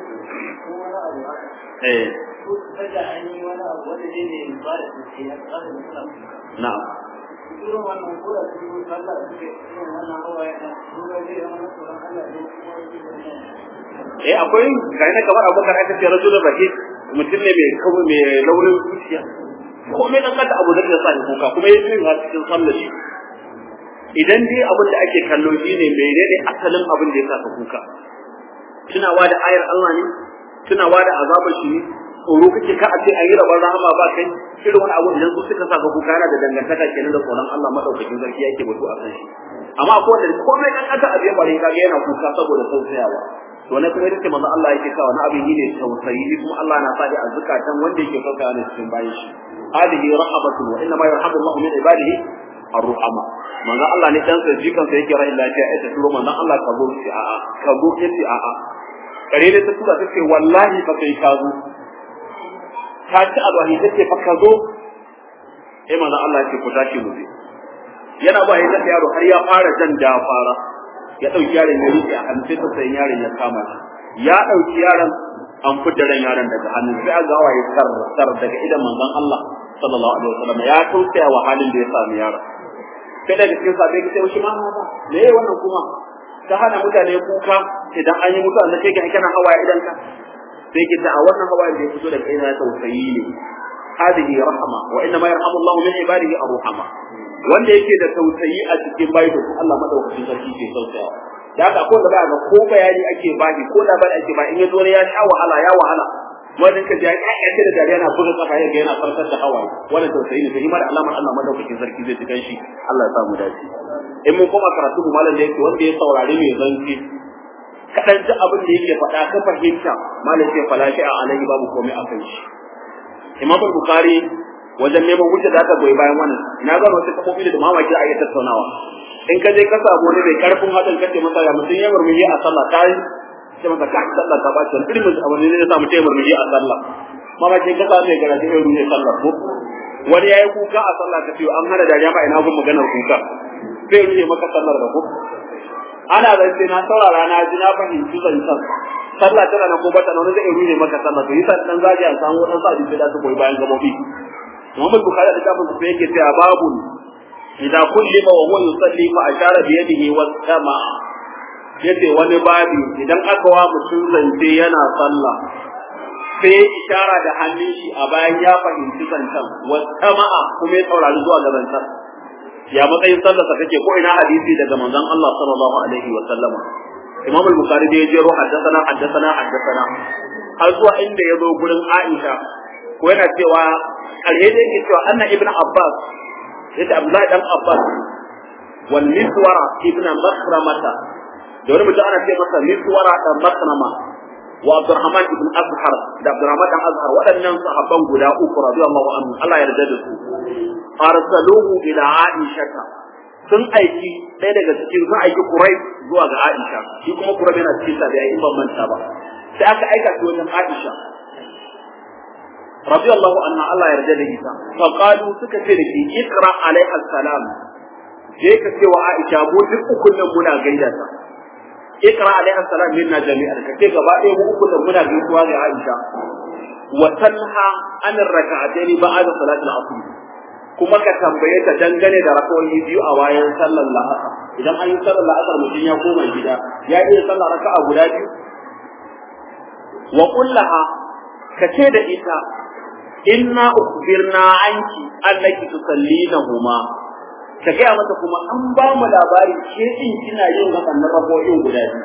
eh ko kaga an yi wani abu wanda zai ne ba da shi ya tsara da sallah na'am irin wannan ko da su yi sallah suke irin wannan hawaye na kuma zai zama na tsoron Allah ne kuma eh akwai ga ina kamar abubakar aka ce rajulun rahim mutum ne mai kawo mai laurin zuciya ko mai dan kada abu da ya sa kuka kuma yayin yin cikin sallar shi idan dai abin da ake kallo shine menene asalin abin da ya sa kuka tunawa da ayar Allah ne tunawa da azabar shi ne tsoro kake ka a ce an yi rabar rahama ba kai irin wani abu idan su suka sa ka kuka yana da dangantaka kenan da tsoron Allah madaukakin sarki yake batu a kan shi amma akwai wanda komai kan kasa abin bare kaga yana kuka saboda tausayawa to ne kuma yake manzo Allah yake sa wani abin ne tausayi kuma Allah na sadi a zakatan wanda yake sauka ne cikin bayin shi hadihi rahabatu wa inna ma yarhamu Allah min ibadihi ar-ruhama manzo Allah ne dan sai jikan sai yake rai lafiya ita turo manzo Allah ka zo shi a'a ka zo yace a'a kare ne ta tura ta ce wallahi fa kai ka zo ta ci alwahi ta ce fa ka zo eh manzo Allah ya ce ku tashi mu je yana ba ya tafi yaro har ya fara jan da fara ya dauki yaron ya rike a hannu sai ta sayin yaron ya kama shi ya dauki yaron an fita ran yaron daga hannu sai a gawa ya sar sar daga idan manzon Allah sallallahu alaihi wasallam ya tausaya wa halin da ya sami yaron sai daga cikin sabai ki sai shi ma haka me yayi wannan kuma ta hana mutane kuka idan an yi mutuwa da kai ga kana hawaye idan ka sai ki ta a wannan hawaye da ya fito daga ina tausayi ne هذه رحمة وإنما يرحم الله من عباده الرحمة wanda yake da tausayi a cikin bayi da Allah madaukakin sarki ke tausayawa da haka akwai da ba ga ko bayani ake bani ko labari ake ba in ya zo ne ya sha wahala ya wahala wannan ka ji ya kace da dariya na buga kafa ya ga yana farkar da hawaye wannan tausayi ne sai ma da alamar Allah madaukakin sarki zai tukan shi Allah ya samu dace in mun koma karatu mu malam da yake wanda ya saurari mai zanci kadan ji abin da yake faɗa ka fahimta malam sai falashi a alaihi babu komai a kan shi imam bukhari wajen neman hujja da aka goyi bayan wannan na ga wasu kafofi da mamaki a yi tattaunawa in ka je ka samu wani mai karfin hadin kace masa ya mutum ya murmushi a sallah kai sai masa ka sallah ta bace irin mutum abin ne ya sa mutum ya murmushi a sallah mamaki ka samu mai karatu ya rubuce sallah ko wani yayi kuka a sallah ka ce an hana dariya ma ina gun maganar kuka sai rubuce maka sallar da ko ana zance na saurara na ji na fahimci zancen sallah tana na ko bata na wani zai rubuce maka sallah to yasa dan zaji a samu wadan sa da da su koyi bayan gabobi Muhammad Bukhari da kafin sai yake cewa babu idan kullima wa huwa yusalli fa ashara bi yadihi wa sama yace wani babi idan aka wa mutum zance yana sallah sai ishara da hannun shi a bayan ya fahimci zancen wa sama'a kuma ya saurari zuwa ga zancen ya matsayin sallarsa kake ko ina hadisi daga manzon Allah sallallahu alaihi wa sallama Imam al-Bukhari da ya jero haddathana haddathana haddathana har zuwa inda ya zo gurin Aisha ko yana cewa alheri yake cewa anna ibnu Abbas yace Abdullahi dan Abbas wal miswara ibnu Makhramata da wani mutum ana ce masa miswara dan Makhrama wa Abdurrahman ibn Azhar da Abdurrahman dan Azhar waɗannan sahabban guda uku radiyallahu anhu Allah ya yarda da su arsaluhu ila Aisha sun aiki ɗaya daga cikin sun aiki Kurai zuwa ga Aisha shi kuma Kurai yana cikin sa da yayin ban manta ba sai aka aika shi wajen Aisha radiyallahu anha Allah ya yarda da ita fa qalu suka ce da shi ikra alaiha salam je ka ce wa Aisha mu duk ukun nan muna gaida ta ikra alaiha salam minna jami'an ka ce gaba ɗaya mu ukun nan muna gaisuwa ga Aisha wa tanha an rak'atayn ba'da salatil asr kuma ka tambaye ta dangane da rakawoyi biyu a bayan sallar la'asar idan an yi sallar la'asar mutum ya koma gida ya iya sallar raka'a guda biyu wa kullaha ka ce da ita inna ukhbirna anki annaki tusallina ka gaya mata kuma an ba mu labari ke din kina yin waɗannan rako'in guda biyu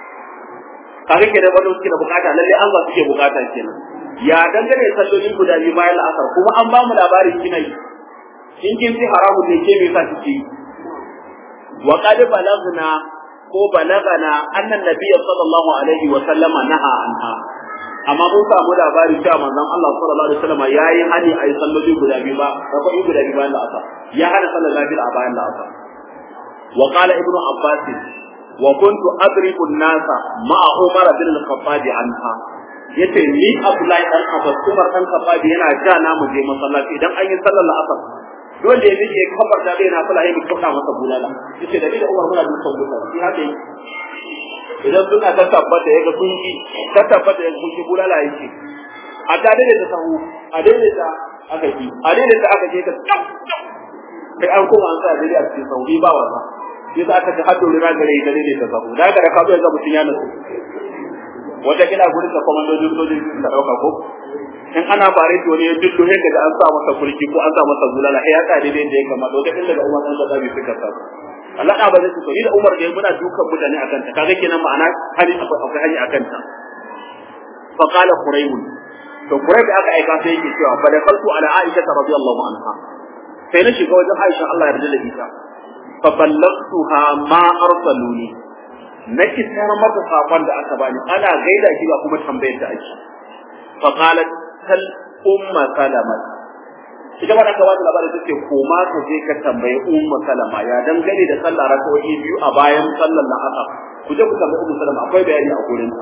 kaga ke da wanda suke da bukata lalle an ba suke bukata kenan ya dangane sallolin guda biyu bayan la'asar kuma an ba mu labarin kina yi in kin fi haramun ne ke me yasa kike yi wa qad balagna ko balagana annan nabiyyi sallallahu alaihi wa sallama naha anha amma mun samu labari cewa manzon Allah sallallahu alaihi wasallam yayi hani a yi salloli guda biyu ba rafa'i guda biyu bayan la'asar ya hana sallar lafiya a bayan la'asar wa qala ibnu abbas wa kuntu adribu an-nasa ma'a umar bin al-khattab anha yace ni abdullahi dan abbas umar dan khattab yana ja na mu je masallaci idan an yi sallar la'asar dole ya miƙe kafar da bai na kula ya kauta masa bulala yace da ni da umar muna dukan bulala shi haka idan suna ta tabbata yaga kun ki ta tabbata yaga kun ki bulala yake a da dai da sahu a dai da aka ki a dai da aka je ka tsaf kai an kuma an sa dai a cikin sahu ba wasa sai za aka ta hado rira gare da dai da sahu da ga ka zo yanzu mutun ya nasu wata kina gurin da komandojin sojin suka dauka ko in ana bare to ne duk ne da an sa masa kulki ko an sa masa bulala sai ya tsare dai da ya kamata wata inda da Umar dan da bai suka sa Allah da ba zai so ni da Umar da muna dukan mutane akan ta kaga kenan ma'ana hali akwai hali akan ta fa qala qurayb to qurayb aka aika sai yake cewa fa da faltu ala aisha radiyallahu anha sai na shiga wajen aisha Allah ya yarda da ita fa ballagtuha ma arsaluni na kisar mata sakon da aka bani ana gaida shi ba kuma tambayar da ake fa qalat sal umma salama ita ma aka bada labarin take koma ka je ka tambayi umma salama ya dangane da sallah rakawoyi biyu a bayan sallar la'asar ku je ku tambayi umma salama akwai bayani a gurin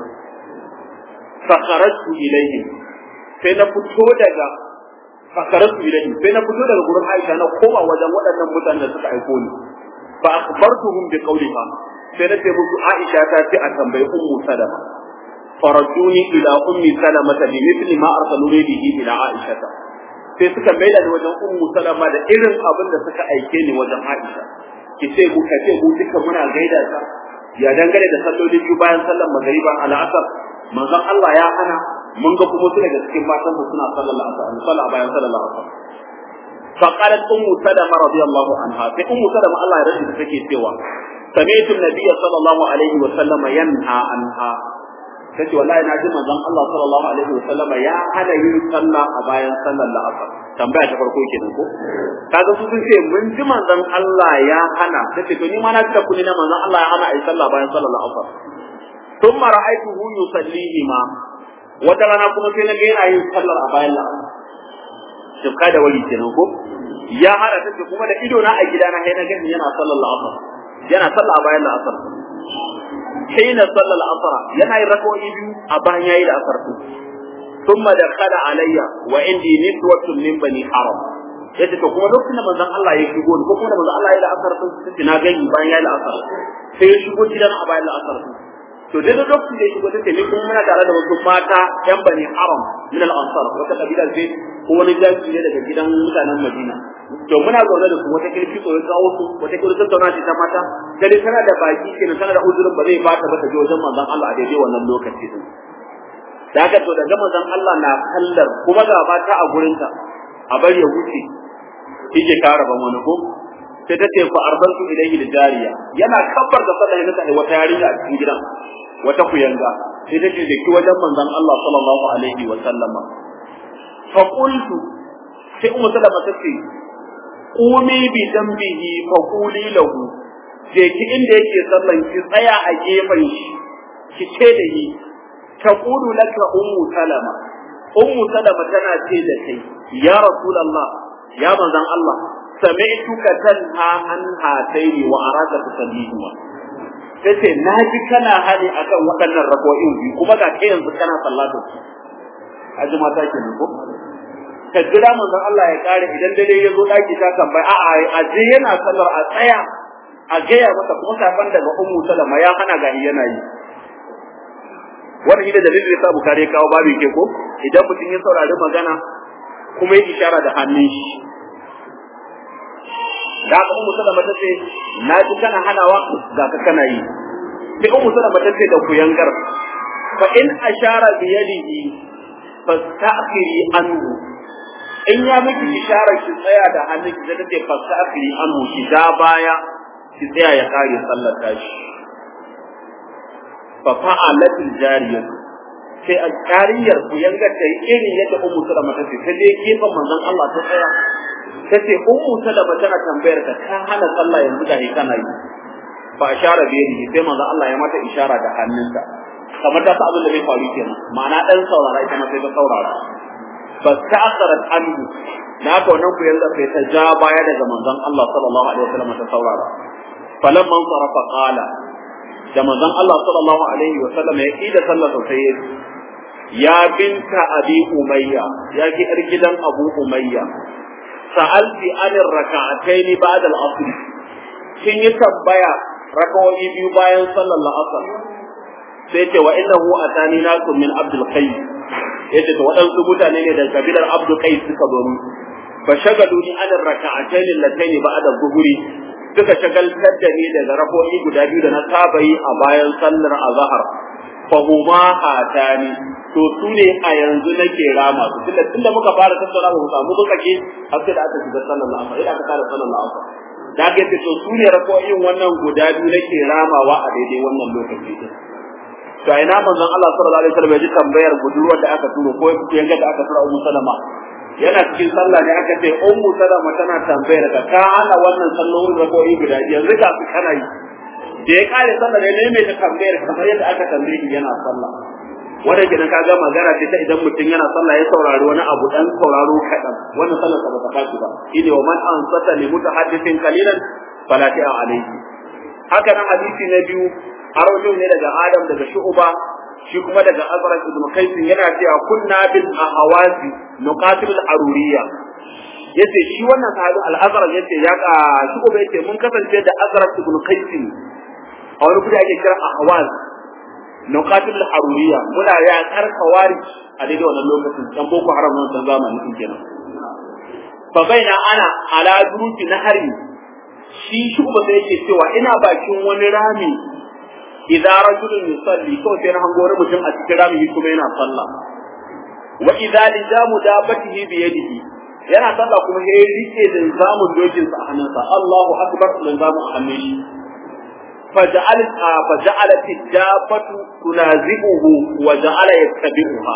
fa kharajtu ilayhi sai na fito daga fa kharajtu ilayhi sai na fito daga gurin Aisha na koma wajen waɗannan mutanen da suka aiko ni fa akhbartuhum bi qawliha sai na ce musu Aisha ta ce a tambayi ummu salama farajuni ila ummi salama bi mithli ma arsaluni bihi ila Aisha sai suka maida ni wajen ummu salama da irin abin da suka aike ni wajen Aisha ki ce ku ka ce mu duka muna gaida ta ya dangane da salloli biyu bayan sallar magariba al asar manzon Allah ya hana mun ga kuma su daga cikin matan su suna sallar asar sallah bayan sallar asar فقالت أم سلمة رضي الله عنها في أم سلمة الله يرشد تكي سوى سمعت النبي صلى الله عليه وسلم ينهى عنها kace wallahi na ji manzon Allah sallallahu alaihi wasallama ya hana yin sallah a bayan sallar la'asar tambaya ta farko kenan ko kaga su sun ce mun ji manzon Allah ya hana kace to ni ma na ta kuni na manzon Allah ya hana a yi sallah bayan sallar la'asar thumma ra'aytuhu yusallihima wata rana kuma sai na ga yana yin sallar a bayan la'asar shifka da wali kenan ko ya hada ta ce kuma da ido na a gidana sai na gani yana sallar la'asar yana sallar a bayan la'asar hina sallar la'asar yana yin rak'o'i biyu a bayan yayi la'asar ثم دخل علي وعندي نسوة من بني حرم yace to kuma lokacin da manzon Allah ya shigo ko kuma da manzon Allah ya da asar sun sai na gani bayan ya da asar sai ya shigo gidan a bayan da asar to dai da lokacin da ya shigo take ne kuma muna tare da wasu mata yan bani haram min al ansar wata kabila ce ko wani jami'i ne daga gidan mutanen Madina to muna zaune da su wata kirki ko ya kawo su wata kirki tattauna ce ta mata dai tana da baki kenan tana da uzurin ba zai bata ba ta je wajen manzon Allah a daidai wannan lokaci din da haka to daga manzon Allah na kallar kuma ga mata a gurinta a bari ya wuce yake kara ban wani ko sai ta ce fa arsaltu ilayhi da jariya yana kabbar da sallah yana da wata yarinya a cikin gidan wata kuyanga sai ta ce ki wajen manzon Allah sallallahu alaihi wa sallama fa qultu sai ummu sallama ta ce qumi bi dambihi fa quli lahu je ki inda yake sallan ki tsaya a gefen shi ki ce da shi taqulu laka ummu salama ummu salama tana ce da kai ya rasulullah ya manzon Allah sami'tuka tanha an hataini wa araka tusallihuma tace naji kana hali akan waɗannan rako'in biyu kuma ga kai yanzu kana sallatu aji mata ke ko ka jira manzon Allah ya kare idan dare ya zo daki ta tambayi a'a aje yana sallar a tsaya a gaya masa kuma safan daga ummu salama ya hana ga yana yi wannan shi da dalilin da Bukhari kawo babu ke ko idan mutum ya saurari magana kuma ya ishara da hannun shi da aka ummu sallama ta ce na ji kana hanawa ga ka kana yi sai ummu sallama ta ce da ku yangar fa in ashara bi yadihi fasta'khiri anhu in ya miki ishara ki tsaya da hannun ki da take fasta'khiri anhu ki da baya ki tsaya ya kare sallar tashi fa fa'alat jariyah sai a jariyar ku yanga ta yi irin yadda ummu sallama ta ce ta je gefen manzon Allah ta tsaya ta ce ummu sallama tana tambayar ka ka hana sallah yanzu da kana yi fa ashara bi yadihi sai manzon Allah ya mata ishara da hannunsa kamar ta sa abin da bai faru kenan ma'ana dan saurara ita ma sai ta saurara fa ta'asarat anhu na ka wannan ku yanga sai ta ja baya daga manzon Allah sallallahu alaihi wasallam ta saurara falamman sarafa qala da manzon Allah sallallahu alaihi wa sallam ya yi da sallar sai ya ya binta abi umayya ya ki yar gidan abu umayya sa'alti anir raka'atayn ba'da al-asr kin yi tambaya rakawoyi biyu bayan sallar la'asar sai ce wa innahu atani nakum min abdul qais yace to waɗansu mutane ne daga kabilar abdul qais suka zo mu fa shagaluni anir raka'atayn allatayn ba'da dhuhri suka shagaltar da ni daga rako'i guda biyu da na saba yi a bayan sallar azhar fa huma hatani to su ne a yanzu nake rama su tunda tunda muka fara tattauna ba mu samu muka ke har sai da aka shiga sallar asar idan aka fara sallar asar da ga ce to su ne rako'in wannan guda biyu nake ramawa a daidai wannan lokaci din to ina manzon Allah sallallahu alaihi wasallam ya ji tambayar budurwar da aka turo ko yanga da aka tura Ummu Salama yana cikin sallah ne aka ce ummu salama tana tambayar ka ka hana wannan sallolin rako'i guda biyu yanzu ga su kana yi da ya kare sallah ne mai ta tambayar kamar yadda aka tambaye shi yana sallah wanda gidan ka ga magana ce ta idan mutum yana sallah ya saurari wani abu dan sauraro kaɗan wannan sallar ba ta tashi ba shine wa man ansata li mutahaddithin qalilan fala ta'a alayhi haka nan hadisi na biyu arwajin ne daga Adam daga Shu'ba shi kuma daga Azraq ibn Qais yana cewa kunna bil ahawazi nuqatil al-aruriyya yace shi wannan sahabi al-Azraq yace ya ka shi ko yace mun kasance da Azraq ibn Qais a wani kudi ake kira ahwaz nuqatil al-aruriyya muna ya kar kawari a daidai wannan lokacin dan boko haram wannan zamani din kenan fa baina ana ala duruti nahari shi shi kuma sai yake cewa ina bakin wani rami idza rajulun yusalli ko sai na hango wani mutum a cikin rami kuma yana sallah wa idza lijamu dabatihi bi yadihi yana sallah kuma ya rike da zamun dokin sa a hannunsa Allahu akbar da zamu a hannun shi فجعل فجعلت الدابة تنازعه وجعل يتبعها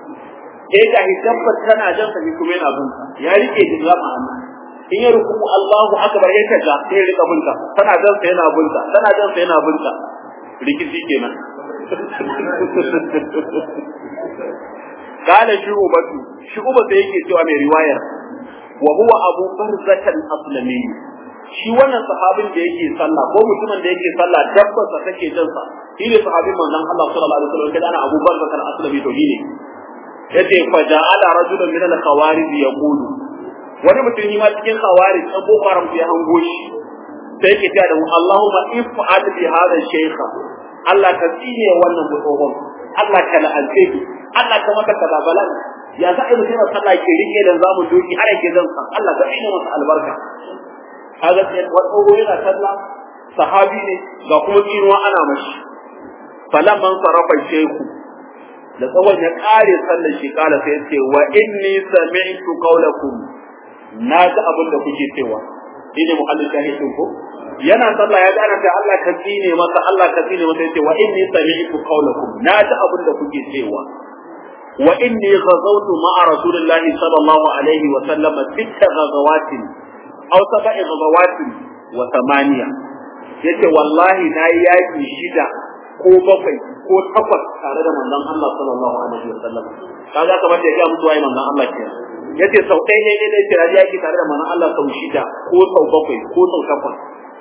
sai ga hijabbar tana jan sa kuma yana bin ya rike da zama hannu in ya ruku Allahu akbar ya kaga sai ya rika binta tana jan sa yana binta tana jan sa yana binta rikici kenan قال شعبة شعبة yake cewa mai riwayar wa huwa Abu Barzah al-Aslami shi wannan sahabin da yake sallah ko mutumin da yake sallah dabbarsa take jin sa shi ne sahabin manzon Allah sallallahu alaihi wasallam kada ana Abu Barzah al-Aslami to ne yace fa ja'ala rajulun min al-khawarij yaqulu wani mutum ma cikin khawarij dan boko haram ya hango shi sai yake cewa da mu Allahumma if'al bi hadha shaykha Allah ka tsine wannan mutum Allah ka la'alce shi Allah ka maka kazabalan ya za a yi mutum sallah ke rike da zamu doki har yake zan san Allah ka tsine masa albarka kaga sai wani yana sallah sahabi ne ga kuma tsinuwa ana mashi falamman sarafa shehu da tsawon ya kare sallar shi kala sai ya ce wa inni sami'tu qawlakum na ji abin da kuke cewa shi ne muhallin shahidin ko yana sallah ya gana da Allah ka tsine masa Allah ka tsine masa yace wa inni sami'tu qawlakum na ji abin da kuke cewa wa inni ghazawtu ma'a rasulillahi sallallahu alaihi wa sallam sitta ghazawatin aw sab'i ghazawatin wa thamaniya yace wallahi na yi yaki shida ko bakwai ko takwas tare da manzon Allah sallallahu alaihi wa sallam kaga kamar da ya ga musu wai manzon Allah kenan yace sau ɗaya ne dai kira yaki tare da manzon Allah sau shida ko sau bakwai ko sau takwas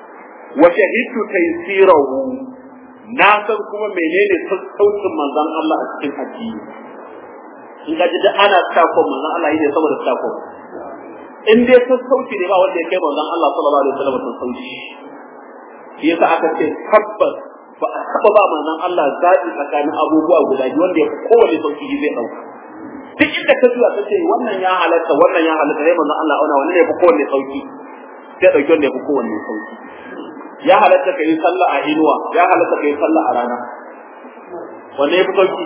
wa shahidtu taysirahu na san kuma menene sassaucin manzon Allah a cikin addini in ka ji da ana tsako manzon Allah yake saboda tsako in dai sassauci ne ba wanda ya kai manzon Allah sallallahu alaihi wasallam sassauci shi yasa aka ce tabbas ba a taba ba manzon Allah zaɓi tsakanin abubuwa guda biyu wanda ya fi kowane sauki zai ɗauka duk inda ka zuwa ka ce wannan ya halatta wannan ya halatta sai manzon Allah auna wannan ya fi kowanne sauki sai ɗauki wanda ya fi kowanne sauki ya halatta ka yi sallah a inuwa ya halatta ka yi sallah a rana wanda ya fi sauki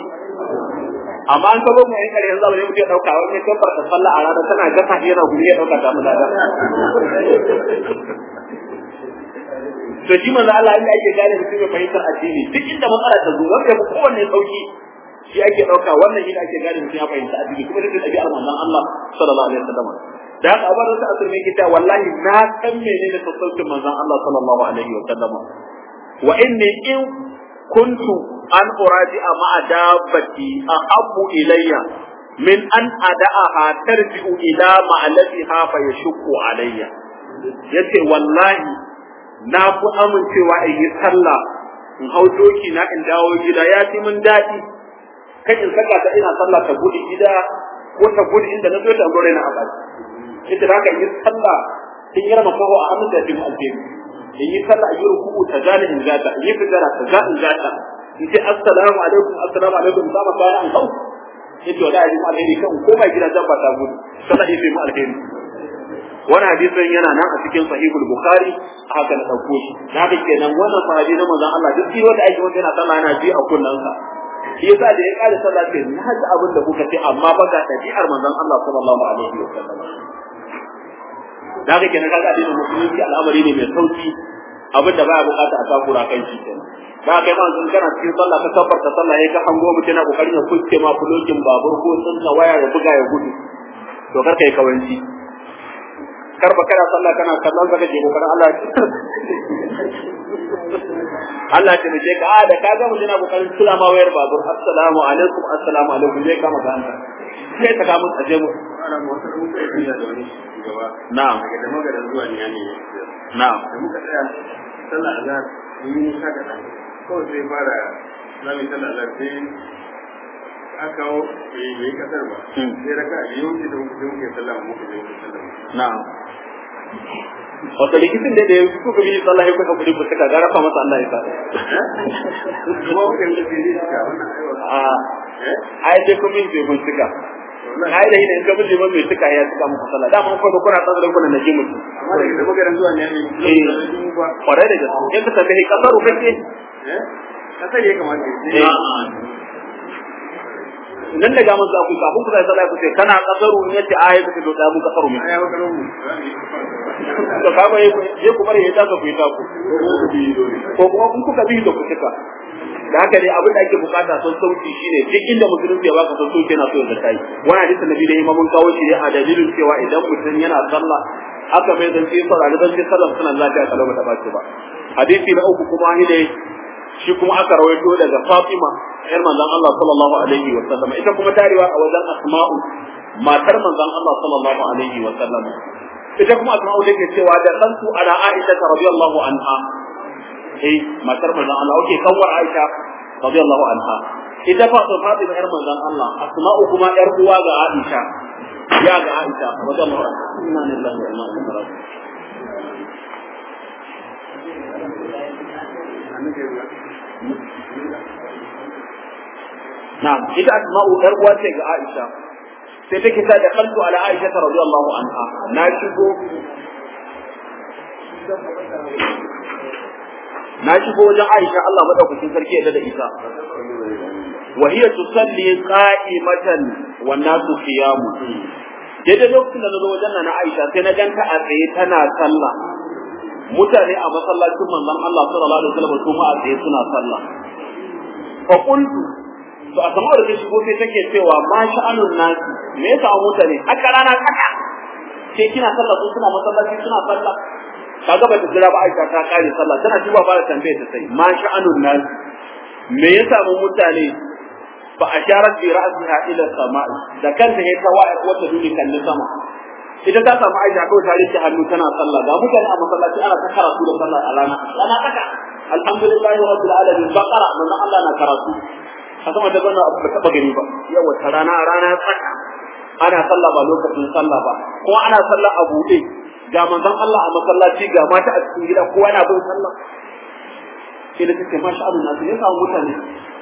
amma an kabo mu yankar yanzu abin mutum ya dauka wani ya kabbar ta sallah a rana tana gasa yana guri ya dauka ta mu lada to shi manzo Allah inda ake gane mutum ya fahimtar addini duk inda matsala ta zo wanda ya fi kowanne sauki shi ake dauka wannan shi ake gane mutum ya fahimta addini kuma duk ɗabi'ar manzon Allah sallallahu alaihi wasallam da haka abar da asir mai kita wallahi na san menene sassaucin manzon Allah sallallahu alaihi wasallam wa inni in kuntu an uraji'a ma'a dabbati ahabbu ilayya min an ada'aha tarji'u ila ma'alafiha fa yashqu alayya yace wallahi na fi amincewa in yi sallah in hau doki na in dawo gida ya fi min daɗi kan in saka ta ina sallah ta gudu gida ko ta gudu inda na zo ta gore na abadi ita da yi sallah in yi rama faho a hannun da fi mu alheri in yi sallah a yi ruku'u ta gane in gata in yi fitara ta ga in gata in ce assalamu alaikum assalamu alaikum za mu kwana in hau yace wala yi mu alheri kan ko ba gida dabba ta gudu sallah ya fi mu alheri wani hadisin yana nan a cikin sahihul bukhari haka na dauko shi na ga kenan wannan sahabi na manzon Allah duk wanda ake wanda yana sallah yana ji a kunnansa shi yasa da ya kare sallah sai na ji abin da kuka ce amma ba ga dabi'ar manzon Allah sallallahu alaihi wa sallam da ga kenan kaga addinin musulunci al'amari ne mai sauki abin da baya bukata a takura kan shi kenan da kai ma sun kana cikin sallah ka tabbarta sallah yayi ka hango mutum yana kokarin ya kuske ma fulokin babur ko tsinka waya ya buga ya gudu to kar kai kawanci kar ba kana sallah kana kallon zaka je kokarin Allah Allah ta mace ka da ka ga mutum yana kokarin tura ma wayar babur assalamu alaikum assalamu alaikum zai kama ka hanta sai ta kama aje mu na'am daga da magaran zuwa ne ne na'am da muka tsaya sallah azhar mun yi nisa da kawai sai fara zamu sallah azhar sai aka kawo bai bai kasar ba sai raka biyu wuce da muka muke sallah muka je muka sallah na'am wato likitin da ya kuka bi sallah ya kuka kudi kuka ga rafa masa Allah ya sa kuma muka yi da sai ka wannan aiwa a ai dai kuma yin bai bincika ai da idan ka bi liman mai tuka ya tuka muku sallah da mun kuma kuna tsara kuna na ji mutum amma daga da magaran zuwa ne ne eh mu ba kwarai da gaske in ka tafi kasaru kake eh kasar ya kamata ya nan daga mun za ku kafin ku sai sallah ku ce kana kasaru in yace ai ku to da mu kasaru mu ya wakaro mu to ka ba je ku bari ya ta ku yi ta ku ko kuma kun kuka bi da ku tuka da haka dai abin da ake bukata son sauki shine duk inda musulunci ya baka son sauki yana so ya kai wani hadisi nabi da imamun kawo shi ne a dalilin cewa idan mutum yana sallah aka mai zance saurari zance sallah suna lafiya kalau ba ta bace ba hadisi na uku kuma shi ne shi kuma aka rawaito daga Fatima yar manzon Allah sallallahu alaihi wa sallam ita kuma tarewa a wajen Asma'u matar manzon Allah sallallahu alaihi wa sallam ita kuma Asma'u take cewa da kantu ala Aisha radiyallahu anha eh matar manzon Allah okay kawar Aisha radiyallahu anha ita fa to Fatima yar manzon Allah Asma'u kuma yar uwa ga Aisha ya ga Aisha radiyallahu anha inna lillahi wa inna ilaihi raji'un na'am ita Asma'u yar uwa ce ga Aisha sai take ta da kaltu ala Aisha radiyallahu anha na shigo na shigo wajen Aisha Allah madaukakin sarki ya da ita wa hiya tusalli qa'imatan wan nasu qiyamu daidai lokacin da na zo wajen na Aisha sai na ganta a tsaye tana sallah mutane a masallacin manzon Allah sallallahu alaihi wasallam su ma a tsaye suna sallah fa qultu to a kamar da shigo sai take cewa ma sha'anun nasi me yasa mutane haka rana kaka sai kina sallah su suna masallaci suna sallah kaga ba ta jira ba Aisha ta kare sallah tana duba ba da tambaye ta sai ma sha'anun nas me yasa mu mutane fa asharat bi ra'siha ila sama'i da kanta ya tawa'ir wata duni kan sama ita ta samu Aisha kawai ta rike hannu tana sallah ga mutane a masallaci ana ta karatu da sallah a rana rana kaka alhamdulillah rabbil alamin baqara manzo Allah na karatu a sama da bana abu ba taba gani ba yawa ta rana rana tsaka ana sallah ba lokacin sallah ba kuma ana sallah a buɗe ga manzon Allah a masallaci ga mata a cikin gida kowa yana bin sallah sai da take masha Allah nasu ya samu mutane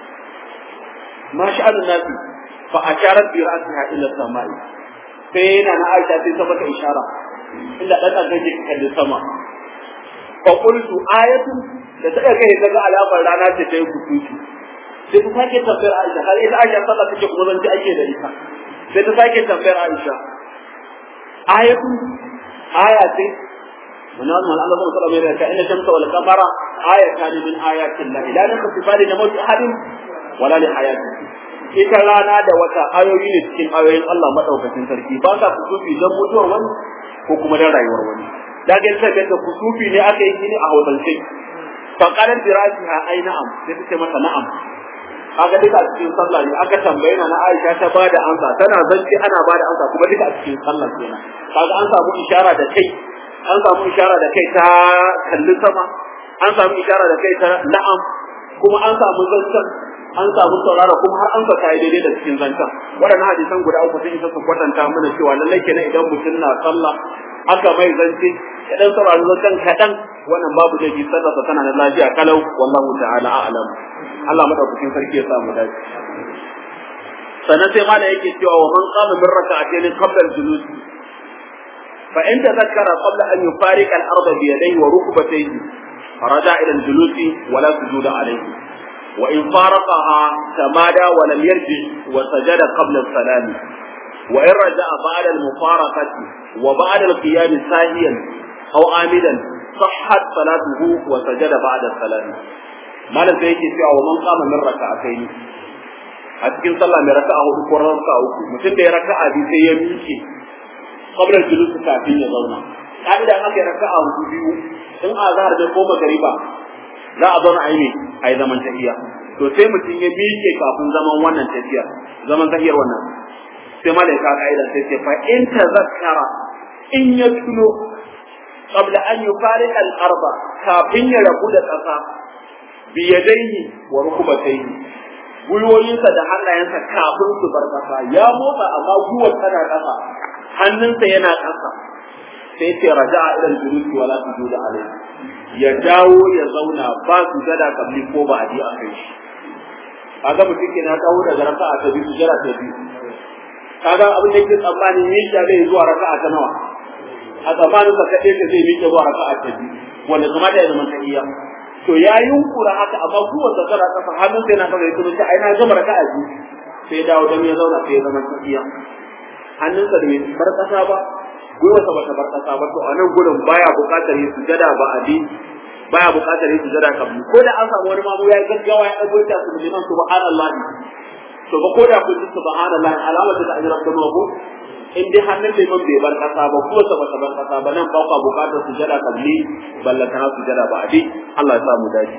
masha Allah nasu fa asharat bi ra'siha ila samai sai yana na Aisha sai ta mata ishara inda dan dan take kalli sama fa qultu ayatun da ta kai daga alamar rana ce ta yi kutuci sai ta sake tambayar Aisha har ita Aisha sallah take kuma zan ji ake da ita sai ta sake tambayar Aisha ayatun aya ce wani wani Allah zai sallallahu alaihi wasallam inna shamsa wal qamara ayatan min ayatin la ilaha illa sifati na mawt ahadin wala li hayati ita rana da wata ayoyi ne cikin ayoyin Allah madaukakin sarki ba ka kusufi dan mutuwar wani ko kuma dan rayuwar wani da ga sai da kusufi ne aka yi ne a hausance fa qalat dirasiha ai na'am sai ta ce masa na'am kaga duka a cikin sallah ne aka tambaye na Aisha ta bada amsa tana zance ana bada amsa kuma duka a cikin sallah kenan kaga an samu ishara da kai an samu ishara da kai ta kalli sama an samu ishara da kai ta na'am kuma an samu zancen an samu saurara kuma har an saka daidai da cikin zancen waɗannan hadisan guda uku sun isa su kwatanta mana cewa lallai kenan idan mutum na sallah aka mai zance ya dan saurari zancen kaɗan wannan babu da ji sallarsa tana da lafiya kalau wallahu ta'ala a'lam Allah madaukakin sarki ya samu dace sannan sai mana yake cewa wa man qama min raka'atayn qabla al-julus fa in tadhakkara qabla an yufariqa al-ard bi yadayhi wa rukbatayhi raja ila al-julus wa la sujuda alayhi wa in faraqaha tamada wa lam yarji wa sajada qabla al-salam wa in raja'a ba'da al-mufaraqati wa ba'da al-qiyam sahiyan aw amidan صحت صلاته وسجد بعد السلام malam sai yake cewa wa man qama min raka'atayn a cikin sallah mai raka'a hudu ko raka'a uku mutum da ya raka'a biyu sai ya miƙe qabla julus kafin ya zauna ka'ida an aka raka'a hudu biyu in azhar da ko magariba za a zauna aini ai zaman tahiyya to sai mutum ya miƙe kafin zaman wannan tahiyya zaman tahiyar wannan sai malaika ka'ida sai ce fa in tazakkara in ya tuno qabla an yufariqa al-arba kafin ya rabu da ƙasa biyadaihi wa rukubataihi gwiwoyinsa da hannayensa kafin su bar ƙasa ya motsa amma guwar tana ƙasa hannunsa yana ƙasa sai ce raja'a ila al-julusi wala sujuda alayhi ya dawo ya zauna ba su gada kabli ko ba a ji a kai shi kaga mutum ke na dawo daga raka'a ta biyu sujada ta biyu kaga abin da yake tsammanin yin da zai zuwa raka'a ta nawa a tsammanin sa kaɗai ka zai miƙe zuwa raka'a ta biyu wanda kuma da ya zama tahiyya to ya yunkura haka amma kuwa da kara kafa hannun sai na kafa ya kuma ai na gama raka'a biyu sai dawo dan ya zauna sai ya zama tahiyya hannunsa da bai bar kasa ba gwiwarsa ba ta bar kasa ba to a nan gurin baya buƙatar yin sujada ba a bi baya buƙatar yin sujada kabli ko da an samu wani mamu ya gaggawa ya ɗago ta su liman subhanallah to ba ko da kun ji subhanallah alamar da ajira ta ko in dai hannun liman bai bar kasa ba ko sa bata bar kasa ba nan ba ka buƙatar sujada kabli balla kana sujada ba a bi Allah ya samu dace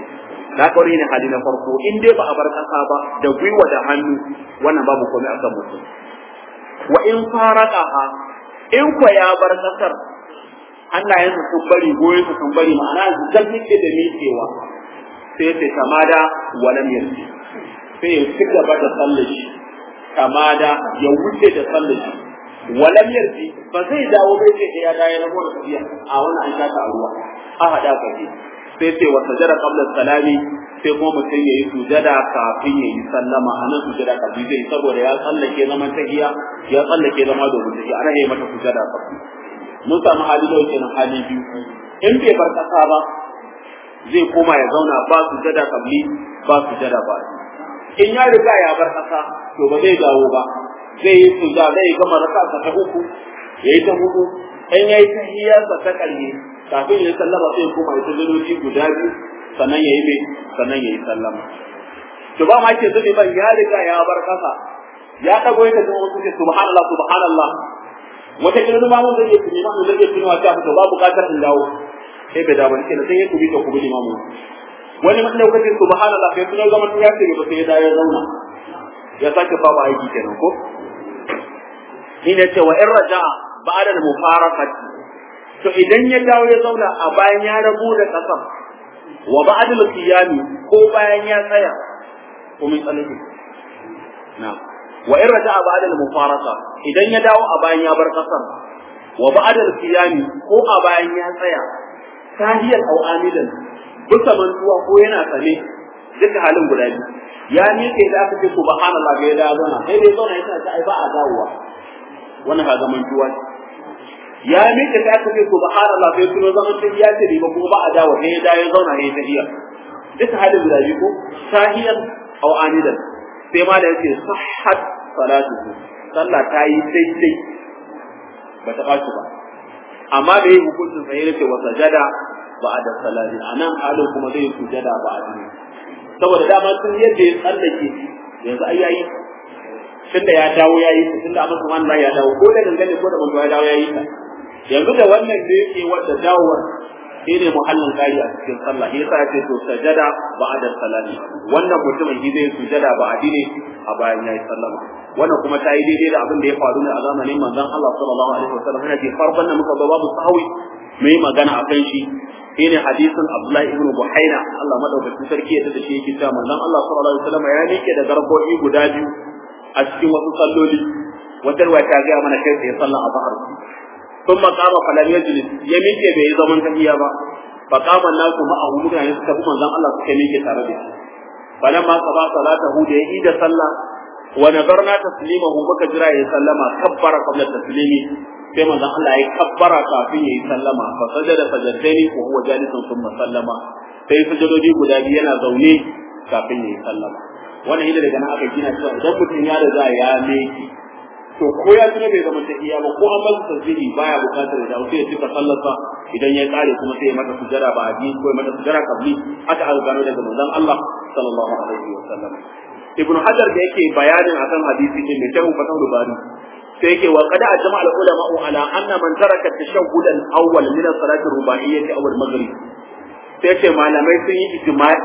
da haka wani ne hali na farko in dai ba a bar kasa ba da gwiwa da hannu wannan babu komai akan mutum wa in faraqaha in ko ya bar kasar hannayensa sun bari goyonsa sun bari ma'ana zan nake da miƙewa sai ta kamada walam yarji sai ya ci gaba da sallar shi kamada ya wuce da sallar shi walam yarji ba zai dawo bai ce ya dawo na gona tafiya a wannan an shaka a ruwa a hada kaje sai sai wa sajada qabla salami sai kuma mutum yayi sujada kafin yayi sallama anan sujada kafin zai saboda ya tsallake zaman tahiya ya tsallake zama domin tahiya ana yi mata sujada kafin mun samu hali da yake nan hali biyu in bai bar kasa ba zai koma ya zauna ba sujada kabli ba sujada ba in ya riga ya bar kasa to ba zai dawo ba zai yi sujada zai gama raka ta uku yayi ta hudu in yayi tahiyarsa ta karshe kafin ya sallama sai kuma ya tazaroci guda biyu sannan yayi mai sannan yayi sallama to ba ma ke zube ban ya riga ya bar kasa ya dago ya tafi wasu ce subhanallah subhanallah wata kila ma mun zai tuni ma mun zai tuni wa ta to ba bukatar in dawo sai bai dawo kenan sai ya kubi to kubi limamu wani mun lokacin subhanallah sai tunar zaman ya ce ba sai ya dawo ya zauna ya sake babu aiki kenan ko ni ne ce wa in raja'a ba'da al-mufaraqati to idan ya dawo ya zauna a bayan ya rabu da kasar wa ba'da al-qiyami ko bayan ya tsaya ko min tsalaki na wa in raja'a ba'da al-mufaraqa idan ya dawo a bayan ya bar kasar wa ba'da al-qiyami ko a bayan ya tsaya tahiyar aw amidan bisa mantuwa ko yana sane duka halin guda biyu ya ne kai da aka ce subhanallah ga ya dawo zauna sai dai zauna yana ta ai ba a dawowa wannan ka zaman tuwa ya mika ta aka ce subhanallah sai tuno zaman ta ya ce ba kuma ba a dawo sai ya dawo zauna ne ta iya duka halin guda biyu ko sahiyan aw anidan sai ma da yake sahhat salatu sallah ta yi daidai ba ta ɓaci ba amma da yi hukuncin sai yake wa sajada ba a da salati anan halin kuma zai sujada ba a duniya saboda dama sun yadda ya tsallake yanzu ai yayi tunda ya dawo ya yi tunda amma kuma Allah ya dawo ko da dangane ko da manzo ya dawo ya yi ta yanzu da wannan da yake wanda dawowar shi ne muhallin kai a cikin sallah yasa ya ce to sajada ba'da salati wannan mutumin shi zai sujada ba adine a bayan yayi sallama wannan kuma ta yi daidai da abin da ya faru ne a zamanin manzon Allah sallallahu alaihi wasallam yana ce farkon da muka ga babu sahawi mai magana akan shi shine hadisin Abdullahi ibn Buhaina Allah madaukakin sarki ya tada shi yake cewa manzon Allah sallallahu alaihi wasallam ya nike da garkoki guda biyu a cikin wasu salloli wata ruwa ta ga mana kai sai sallan azhar ثم قام فلم يجلس يميك bai zaman tahiya ba fa qama nasu ma'ahu mutane suka bi manzon Allah suka miƙe tare da shi falamma qada salatahu da yi da sallah wa nazarna taslimahu muka jira ya sallama kabbara qabla taslimi sai manzon Allah ya kabbara kafin yayi sallama fa sajada sajadaini wa huwa jalisun thumma sallama sai sujudodi guda biyu yana zaune kafin yayi sallama wannan hidda daga nan aka gina cewa idan mutum ya riga ya meki to ko ya tuna bai zama tahiya ba ko an masa tasbihi baya bukatar da sai ya cika sallarsa idan ya kare kuma sai ya mata sujada ba a ko ya mata sujada kabli aka aka gano daga manzon Allah sallallahu alaihi wa sallam ibn hajar da yake bayanin akan hadisi din mai tahu fatahul bari sai yake wa qad ajma al ulama ala anna man taraka tashahhud al awwal min as salati ruba'iyyah aw al maghrib sai ce malamai sun yi ijma'i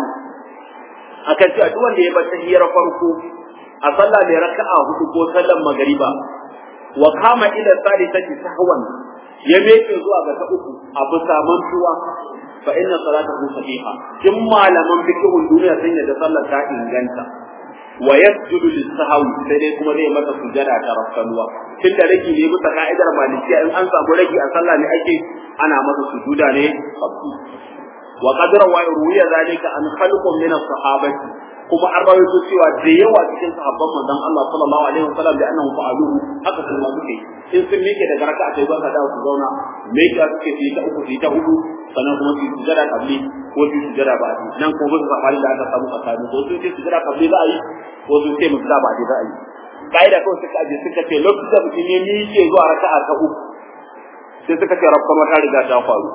akan cewa duk wanda ya bar tahiyar farko a sallah mai raka'a hudu ko sallan magariba wa kama ila salisati sahwan ya meke zuwa ga ta uku a bisa mantuwa fa inna salatahu sahiha kin malaman fiqhun duniya sun yadda sallar ta inganta wa yasjudu lis-sahwi sai dai kuma zai mata sujada ta rafkanuwa tun da rage ne bisa ka'idar malikiya in an samu rage a sallah ne ake ana masa sujuda ne qabli wa qadra wa ruwiya zalika an khalqun min as-sahabati kuma an rawaito cewa da yawa cikin sahabban manzon Allah sallallahu alaihi wasallam da annahu fa'aluhu haka sun ma suke in sun miƙe daga raka'a sai ba ka dawo su zauna miƙe suke su yi ta uku su yi ta hudu sannan kuma su yi sujada kabli ko su yi sujada ba a nan ko ba su safari da aka samu tsakani ko sun ce sujada kabli za a yi ko sun ce musu ba a za a yi ka'ida kawai suka aje suka ce lokacin da mutum ya miƙe zuwa raka'a ta uku sai suka ce rafkan wata riga ta faru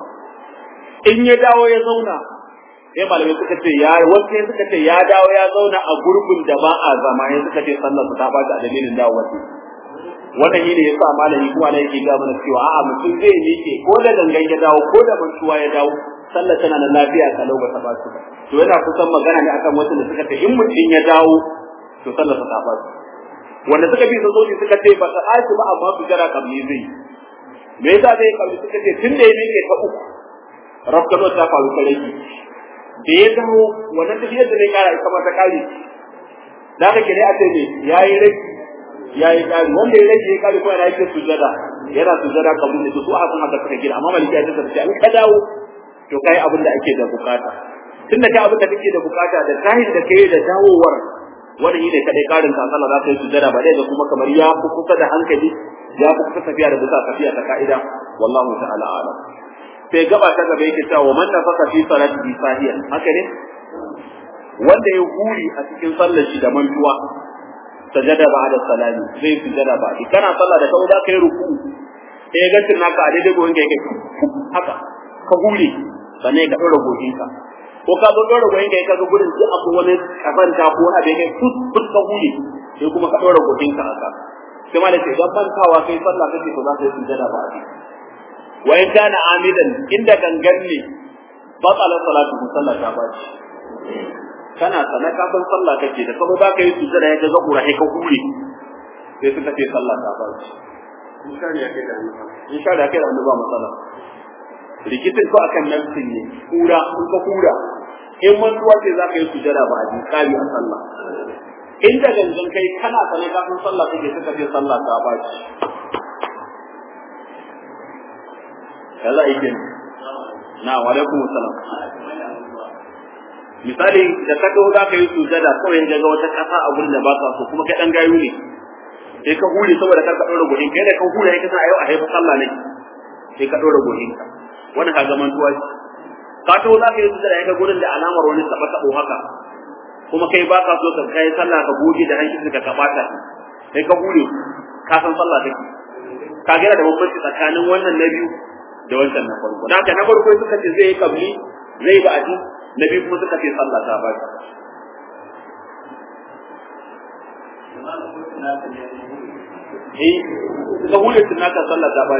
in ya dawo ya zauna sai malamai suka ce ya wasu sai suka ce ya dawo ya zauna a gurbin da ba a zama ya suka ce sallar ta ba a dalilin dawo wasu wannan shi ne yasa malami kuma na yake ga mana cewa a'a mutum zai miƙe ko da gangan ya dawo ko da mantuwa ya dawo sallar tana da lafiya kalau ba ta ba su ba to yana kusan magana ne akan wasu da suka ce in mutum ya dawo to sallar ta ba wanda suka bi sun suka ce ba ta aiki ba amma su jira kabli zai me yasa zai kabli suka ce tun da ya miƙe ta uku rafkano ta faru ta rage da ya dawo wannan tafiyar da zai kara ita ma ta kare da haka ke ne a ce ne yayi rage yayi kare wanda ya rage ya kare kuma yana yake sujada yana sujada kabli da su a kuma haka suka gina amma maliki ya tsaya ce an ka dawo to kai abin da ake da bukata tunda kai abin da kake da bukata da tahin da kai da dawowar wani yi ne kadai karin ka sallah za ka yi sujada ba dai da kuma kamar ya fi kusa da hankali ya fi kusa tafiya da bisa tafiya ta ka'ida wallahu ta'ala alam sai gaba ta gaba yake cewa man nafaka fi salati sahiyan haka ne wanda ya huri a cikin sallar shi da mantuwa sajada ba da salami zai sujada ba kana sallah da kawai za ka yi ruku sai ga tun naka a daidai goyin ka yake haka ka huri sannan ka ɗora goginka ko ka zo ɗora goyin kai kaga gurin sai akwai wani kazanta ko wani abin kai tut tut ka huli sai kuma ka ɗora goyin ka haka sai ma da ce idan bantawa kai sallah kake to za ka yi sujada ba a wa in kana amidan inda gangan ne batala salatu sallah ta baci kana sana ka ban sallah kake da kuma ba ka yi sujada ya ga kura sai ka huli sai suka ce sallah ta baci in sha ya kai da hannu in sha da kai da hannu ba matsala rikicin ko akan nafsin ne kura kun ka kura in mantuwa ce za ka yi sujada ba a ji kari a sallah in da gangan kai kana sane kafin sallah kake suka ce sallah ta ba ci ya za a yi kenan na wa alaikum salam misali da ka ga za ka yi sujada kawai ga wata kasa a gurin da ba ka so kuma kai dan gayu ne sai ka hure saboda kar ka dora gudin kai da ka hure kai ka sa ayo a haifa sallah ne sai ka dora gudin ka wani ka zaman tuwa shi ka to za ka yi sujada ya ga gurin da alamar wani taba tabo haka kuma kai ba ka so ka kai sallah ka goge da hanki ka ka bata sai ka hure ka san sallah take ka ga da bambanci tsakanin wannan na biyu da wancan na farko da haka na farko suka ce zai yi kabli zai yi ba'adi na biyu kuma suka ce sallah ta ba eh suka hure tunaka sallah ta ba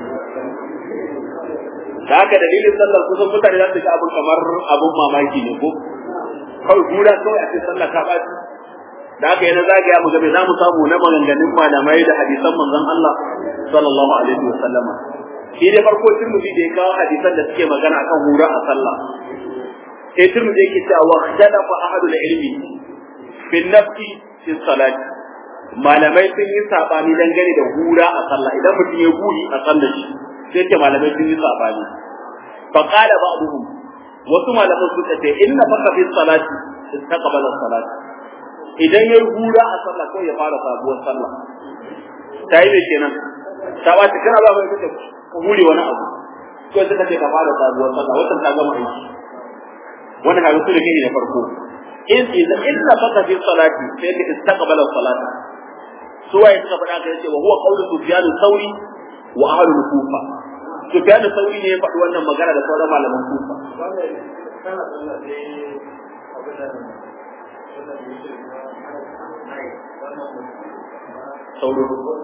da haka dalilin sallar kusan mutane za su ga abin kamar abin mamaki ne ko kawai gura kawai a cikin sallah ta ɓaci da haka yana zagaya mu game za mu samu na maganganun malamai da hadisan manzon Allah sallallahu alaihi wa sallama shi da farko turmudi da ya kawo hadisan da suke magana akan hura a sallah sai turmudi yake cewa wa khalafa ahadul ilmi fi nafsi fi salati malamai sun yi sabani dangane da hura a sallah idan mutum ya guri a sallar shi sai ce malamai sun yi sabani fa qala ba'dhum wasu malaman suka ce inna faka fi salati istaqbala salati idan yayi hura a sallah ko ya fara sabuwar sallah ta yi me kenan ta ba ta kana ba mai kace ka hure wani abu ko suka ce ka fara sabuwar sallah wannan ta gama aiki wannan kaga su da kai ne farko in idan inna faka fi salati sai ka istaqbala salata suwaye suka faɗa ka yace wa huwa qawlu sufyan thawri wa ahlul kufa Sufyan Sauri ne ya faɗi wannan magana da sauran malaman Kufa. Sauro.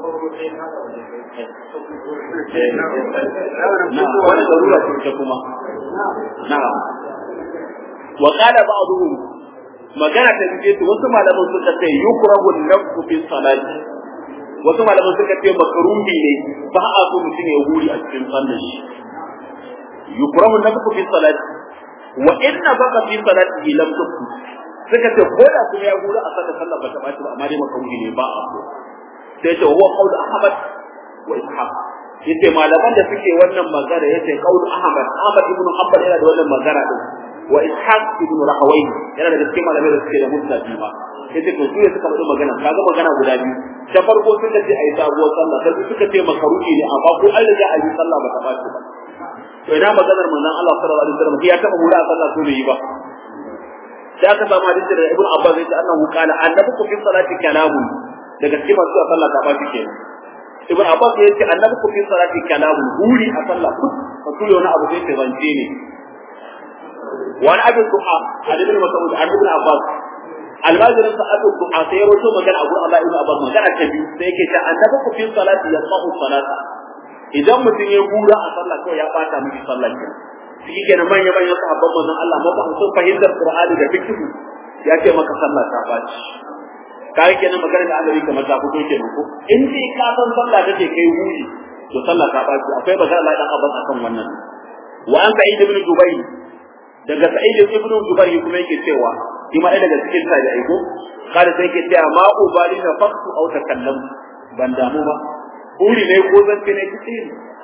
Na, wani zarura ce kuma. Na. Wa qala ba'dhum magana ta biye wasu malaman suka ce yukrahu an-nafsu fi salati wasu malaman suka ce makaruhi ne ba a so mutum ya huri a cikin sallar shi yukrahu nafsu fi salati wa inna baka fi salati lam tukfu suka ce ko da kuma ya huri a sallar sallar ba ta baci ba amma dai makaruhi ne ba a so sai ce huwa qaul ahmad wa ishaq yace malaman da suke wannan magana yace qaul ahmad ahmad ibn hanbal yana da wannan magana din wa ishaq ibn rahawai yana da cikin malamai da suke da mutabi ma yace to su suka faɗi magana kaga magana guda biyu ta farko suka ce ayi sabuwar sallah sai suka ce makaruhi ne amma ko an riga ayi sallah ba ta bace ba to ina maganar manzon Allah sallallahu alaihi wasallam ya taba hura a sallah ko bai yi ba sai aka samu hadisi da Ibn Abbas yace annahu qala annabi fi salati kalamun daga cikin masu a sallah ta bace kenan Ibn Abbas yace annabi fi salati kalamun huri a sallah ka tuyo wani abu sai zance ne wani abin duha a ibn Mas'ud an ibn Abbas almajirin sa abu duha sai ya roto magana a gurin Allah ibn Abbas magana ta biyu sai yake ta annabi ku fi salati ya sahu salata idan mutum ya gura a sallah ko ya bata miki sallah ke shi kenan manya manyan sahabban manzon Allah maka sun fahimtar Qur'ani da fiqh ya ce maka sallah ta baci kai kenan magana da Allah kamar ta fito kenan ko in dai ka san sallah take kai huli to sallah ta baci akwai magana Allah dan Abbas akan wannan wa an sa'id ibn Jubayr daga sa'id ibn Jubayr kuma yake cewa shi ma daga cikin sa da aiko kada sai yake cewa ma ubali na faktu au takallam ban damu ba huli ne ko zan ne kici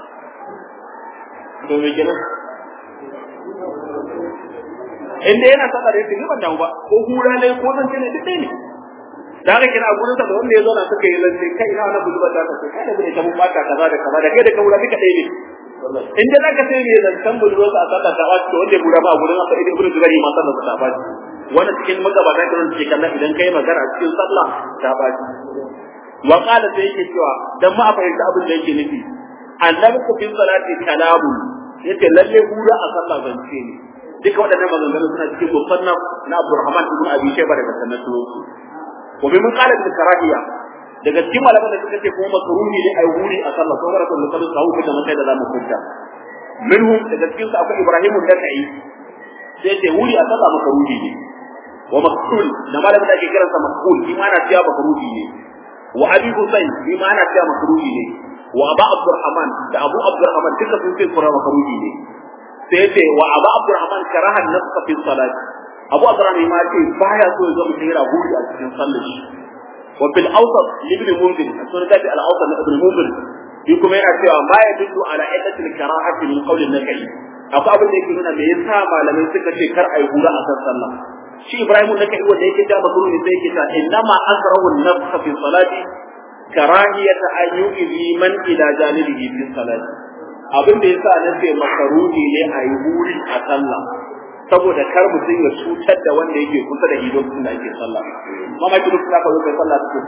to me kenan inda yana sallah da yake ban damu ba ko hura ne ko zan ne duk ne da haka kina gurin sa da wanda ya zauna suka yi lance kai ina wannan buzuba ta kai kai da bude ta mun bata kaza da kaza da kai da kaura duka ɗaya ne in dai zaka sai ne zancan buzuba sa sallah ta wace to wanda ya bura ba a gurin sa idan ibnu zubari ma sallah ta ba wannan cikin magabata da wanda ke kallon idan kai magana a cikin sallah ta ba wa qala sai yake cewa dan ma a fahimta abin da yake nufi annabi ku fi salati kalamu yace lalle hura a sallah zance ne duka waɗannan maganganun suna cikin musannaf na Abdurrahman ibn Abi Shayba daga sannatu wa bi qala bil karahiya daga cikin malaman da suka ce kuma makruhi ne ai huri a sallah ko rasul sallallahu alaihi wasallam da mutai da zamu kunta minhum daga cikin su akwai Ibrahim da-Na'i sai ce huri a sallah makruhi ne wa maqtul da malamin da ake kiransa maqtul shi ma ana cewa makruhi ne wa Abi Husayn shi ma ana cewa makruhi ne wa Abu Abdurrahman da Abu Abdurrahman duka sun ce kura makruhi ne sai ce wa Abu Abdurrahman karaha nafsa fi salat Abu Abdurrahman ma ce baya so ya zama yana huri a cikin sallar shi wa fil awsat ibn Munzir sun ga al awsat ibn Munzir shi kuma yana cewa ma ya dullu ala iddati al karahati min qawl an nakai akwai abin da yake nuna me yasa malamai suka ce kar ai hura a kan sallah shi Ibrahim da kai wanda yake da magruni sai yake ta innama azrahu an-nafs fi salati karahiyata an yu'zi man ila janibihi fi salati abin da yasa na ce makaruhi ne a yi huri a sallah saboda kar mutum ya cutar da wanda yake kusa da idon sun da ake sallah mama ki duk ka zo kai sallah take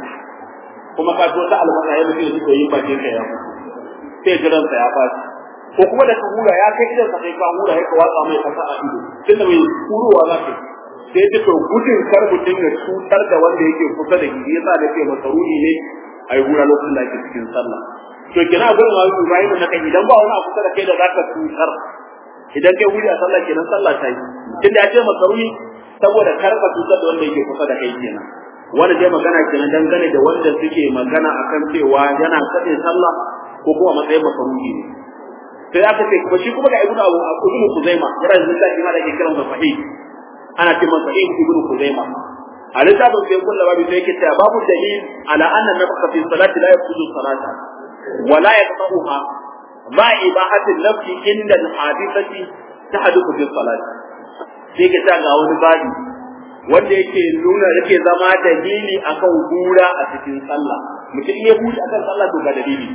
kuma ka zo ta albasa ya mutum ya yin bakin ka ya sai jiran sa ya fashi ko kuma da ka hura ya kai idan sa kai ka hura ya ka watsa mai kasa a ido tunda mai huruwa za ka sai ta to gudun kar mutum ya cutar da wanda yake kusa da idi yasa da ce makaruhi ne a yi hura lokacin da ake cikin sallah to kina gurin ma Ibrahim na kai idan ba wani abu kusa da kai da zaka tutar idan kai wuri a sallah kenan sallah ta yi tun da ya ce makaruni saboda karba tutar da wanda yake kusa da kai kenan wanda dai magana kenan dangane da wanda suke magana akan cewa yana kaɗe sallah ko kuma matsayin makaruni ne sai aka ce kuma shi kuma ga ibnu abu ibnu kuzaima yana da littafi ma da ke kiran sahih ana ce masa ibnu kuzaima a littafin sai kullu babu sai yake cewa babu dalil ala anna nafsa fi salati la yafuzu salata ولا يقطعها مع إباحة اللفظ عند الحادثة تحدث في الصلاة sai ka ta ga wani babi wanda yake nuna yake zama dalili akan gura a cikin sallah mutum ya buɗe akan sallah to ga dalili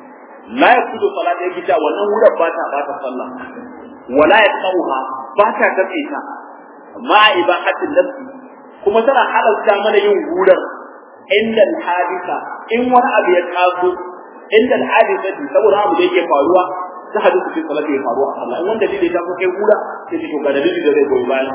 la yakudu salat yake ta wannan wurin ba ta ba ta sallah wala yaqauha ba ta kace ta ma ibahatin nafsi kuma tana halalta mana yin gurar inda hadisa in wani abu ya taso inda al'adisati saboda abu da yake faruwa ta hadu cikin salati ya faruwa Allah in wanda dalili ta kai kura sai to ga dalili da zai goyi bayan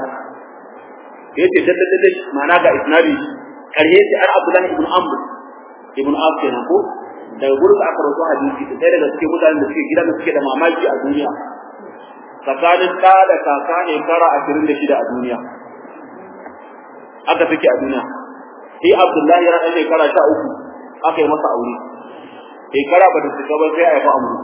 yace dadda dadda ma'ana ga isnadi karhe sai ar Abdullah ibn Amr ibn Auf kenan ko daga gurin aka rawaito hadisi sai daga cikin mutanen da suke gidan da suke da mamaki a duniya tsakanin da da kaka ne kara 26 a duniya aka take a duniya sai Abdullah ya rada shekara 13 aka yi masa aure shekara ba ta cika ba sai a yi amuru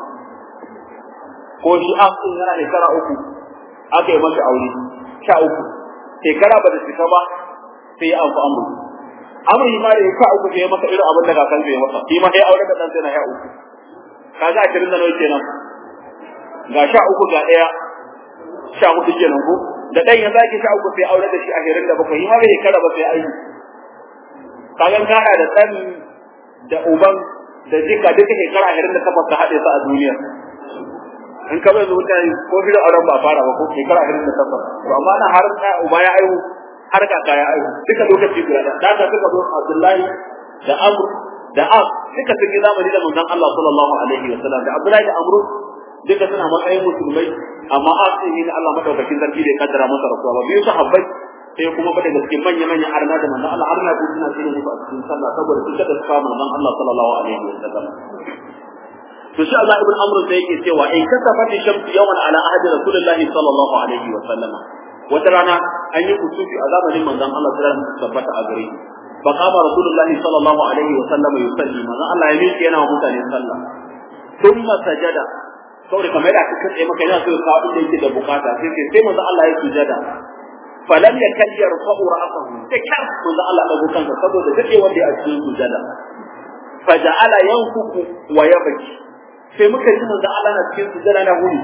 ko shi an sun yana shekara uku aka yi masa aure sha uku shekara ba ta cika ba sai ya amfa amuru amuru ma da ya ka uku sai ya masa irin abin da kakan zai masa shi ma sai aure da dan sai na ya uku kaga ashirin da nawa kenan ga sha uku ga ɗaya sha hudu kenan ko da ɗan ya zaki sha uku sai aure da shi ashirin da bakwai shi ma bai shekara ba sai aiki kagan kana da ɗan da uban da jika duka shekara ashirin da takwas ka haɗe su a duniya in ka bai zuwa ko fi da auren ba fara ba ko shekara ashirin da takwas to amma na har uba ya aihu har kaka ya aihu duka lokaci guda da da suka zo Abdullahi da Amr da Ab duka sun yi zamani da manzon Allah sallallahu alaihi wa sallam da Abdullahi da Amr duka suna matsayin musulmai amma Ab sai ne Allah madaukakin sarki da ya kaddara masa rasuwa ba biyu sahabbai sai kuma fa daga cikin manya manya arna da manzon Allah arna ko suna cikin musu a cikin sallah saboda sun kada suka manzon Allah sallallahu alaihi wa sallam to shi Allah ibn Amr sai yake cewa in kasafat shamsu yawan ala ahdi Rasulullahi sallallahu alaihi wa sallama wata rana an yi kusufi a zamanin manzon Allah sallallahu alaihi wa tabbata a gare fa qama Rasulullahi sallallahu alaihi wa sallama yusalli manzon Allah ya miƙe yana wa mutane sallah thumma sajada saboda kamar da aka tsaye maka yana so ya kawo inda yake da bukata sai sai sai manzon Allah ya sujada falam yakal yarfa'u ra'sahu da kyar manzon Allah dago kansa saboda dade wanda a cikin sujada faja'ala yanfuku wa yabki sai muka ji manzo Allah na cikin sujada na huri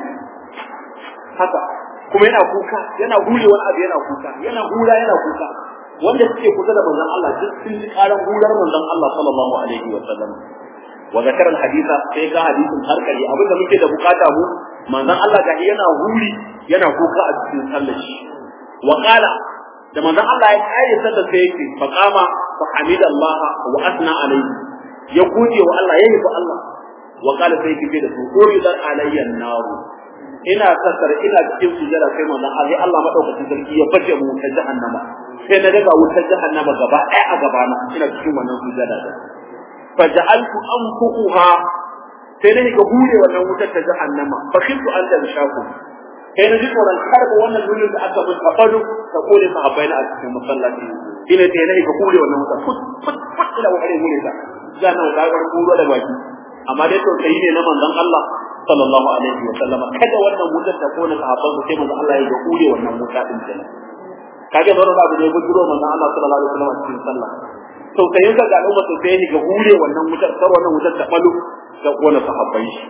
haka kuma yana kuka yana hure wani abu yana kuka yana hura yana kuka wanda suke kusa da manzon Allah duk sun ji karan hurar manzon Allah sallallahu alaihi wa sallam wa zakara hadisa sai ga hadisin harkari abinda muke da bukata mu manzon Allah ga yana huri yana kuka a cikin sallar shi wa qala da manzon Allah ya kai sallar sai yake fa qama fa hamidallah wa asna alaihi ya gode wa Allah yayi wa Allah wa qala sai kife da su uridat alayya naru ina kasar ina cikin sujada sai manzon Allah Allah madaukakin sarki ya bace mu ta jahannama sai na daga wutar jahannama gaba ɗaya a gaba na ina cikin wannan sujada da faja'altu anfuquha sai na ga hure wannan wutar ta jahannama fa khiftu an da shaku sai na ji tsoron karba wannan lulun da aka bin kafadu ta kore sahabbai na a cikin masallaci ina sai na ga hure wannan wutar fut fut fut ila wahare hure ta zana ga gar kuro da baki amma dai to sai ne na manzon Allah sallallahu alaihi wa sallama kada wannan wutar ta kone sahabban su sai manzon Allah ya ga hure wannan wuta din kenan kage baro abu ne bujuro manzon Allah sallallahu alaihi wa sallam cikin sallah to sai ga ga al'umma sai ne ga hure wannan wutar sar wannan wutar ta balu da kone sahabbai shi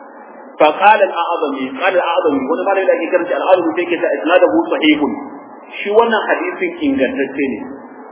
fa qala al-a'zami qala al-a'zami wani malai da yake karanta al-a'zami sai ke ta isnaduhu sahihun shi wannan hadisin ingantacce ne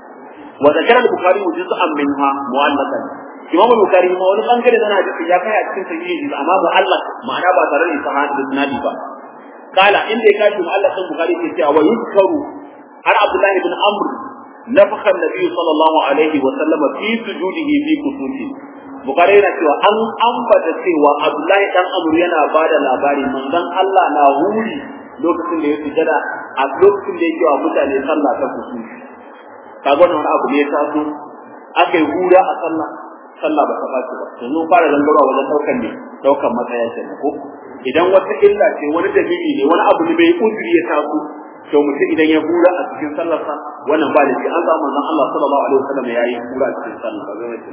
wa zakara al-bukhari juz'an minha mu'allaqan imam al-bukhari ma wani bangare da hadisi ya kai a cikin sahihi amma mu'allaq ma'ana ba tare da sahabi da sunadi ba kala inda ya kashi mu'allaqan bukhari ke cewa wa yuzkaru har abdullahi ibn amr nafakha an-nabi sallallahu alaihi wa sallam fi sujudihi fi kusufi bukhari yana cewa an ambata cewa abdullahi dan amr yana bada labari manzon Allah na huri lokacin da ya sujada a lokacin da yake wa mutane sallah ta kusufi kaga wannan abu ne ya taso aka yi hura a sallah sallah ba ta ɓaci ba yanzu fara gangarwa wajen ɗaukan ne ɗaukan matsaya ce ko idan wata illa ce wani dalili ne wani abu ne bai uzuri ya taso to mutum idan ya hura a cikin sallarsa wannan ba da shi an samu manzon Allah sallallahu alaihi wasallam ya yi hura a cikin sallah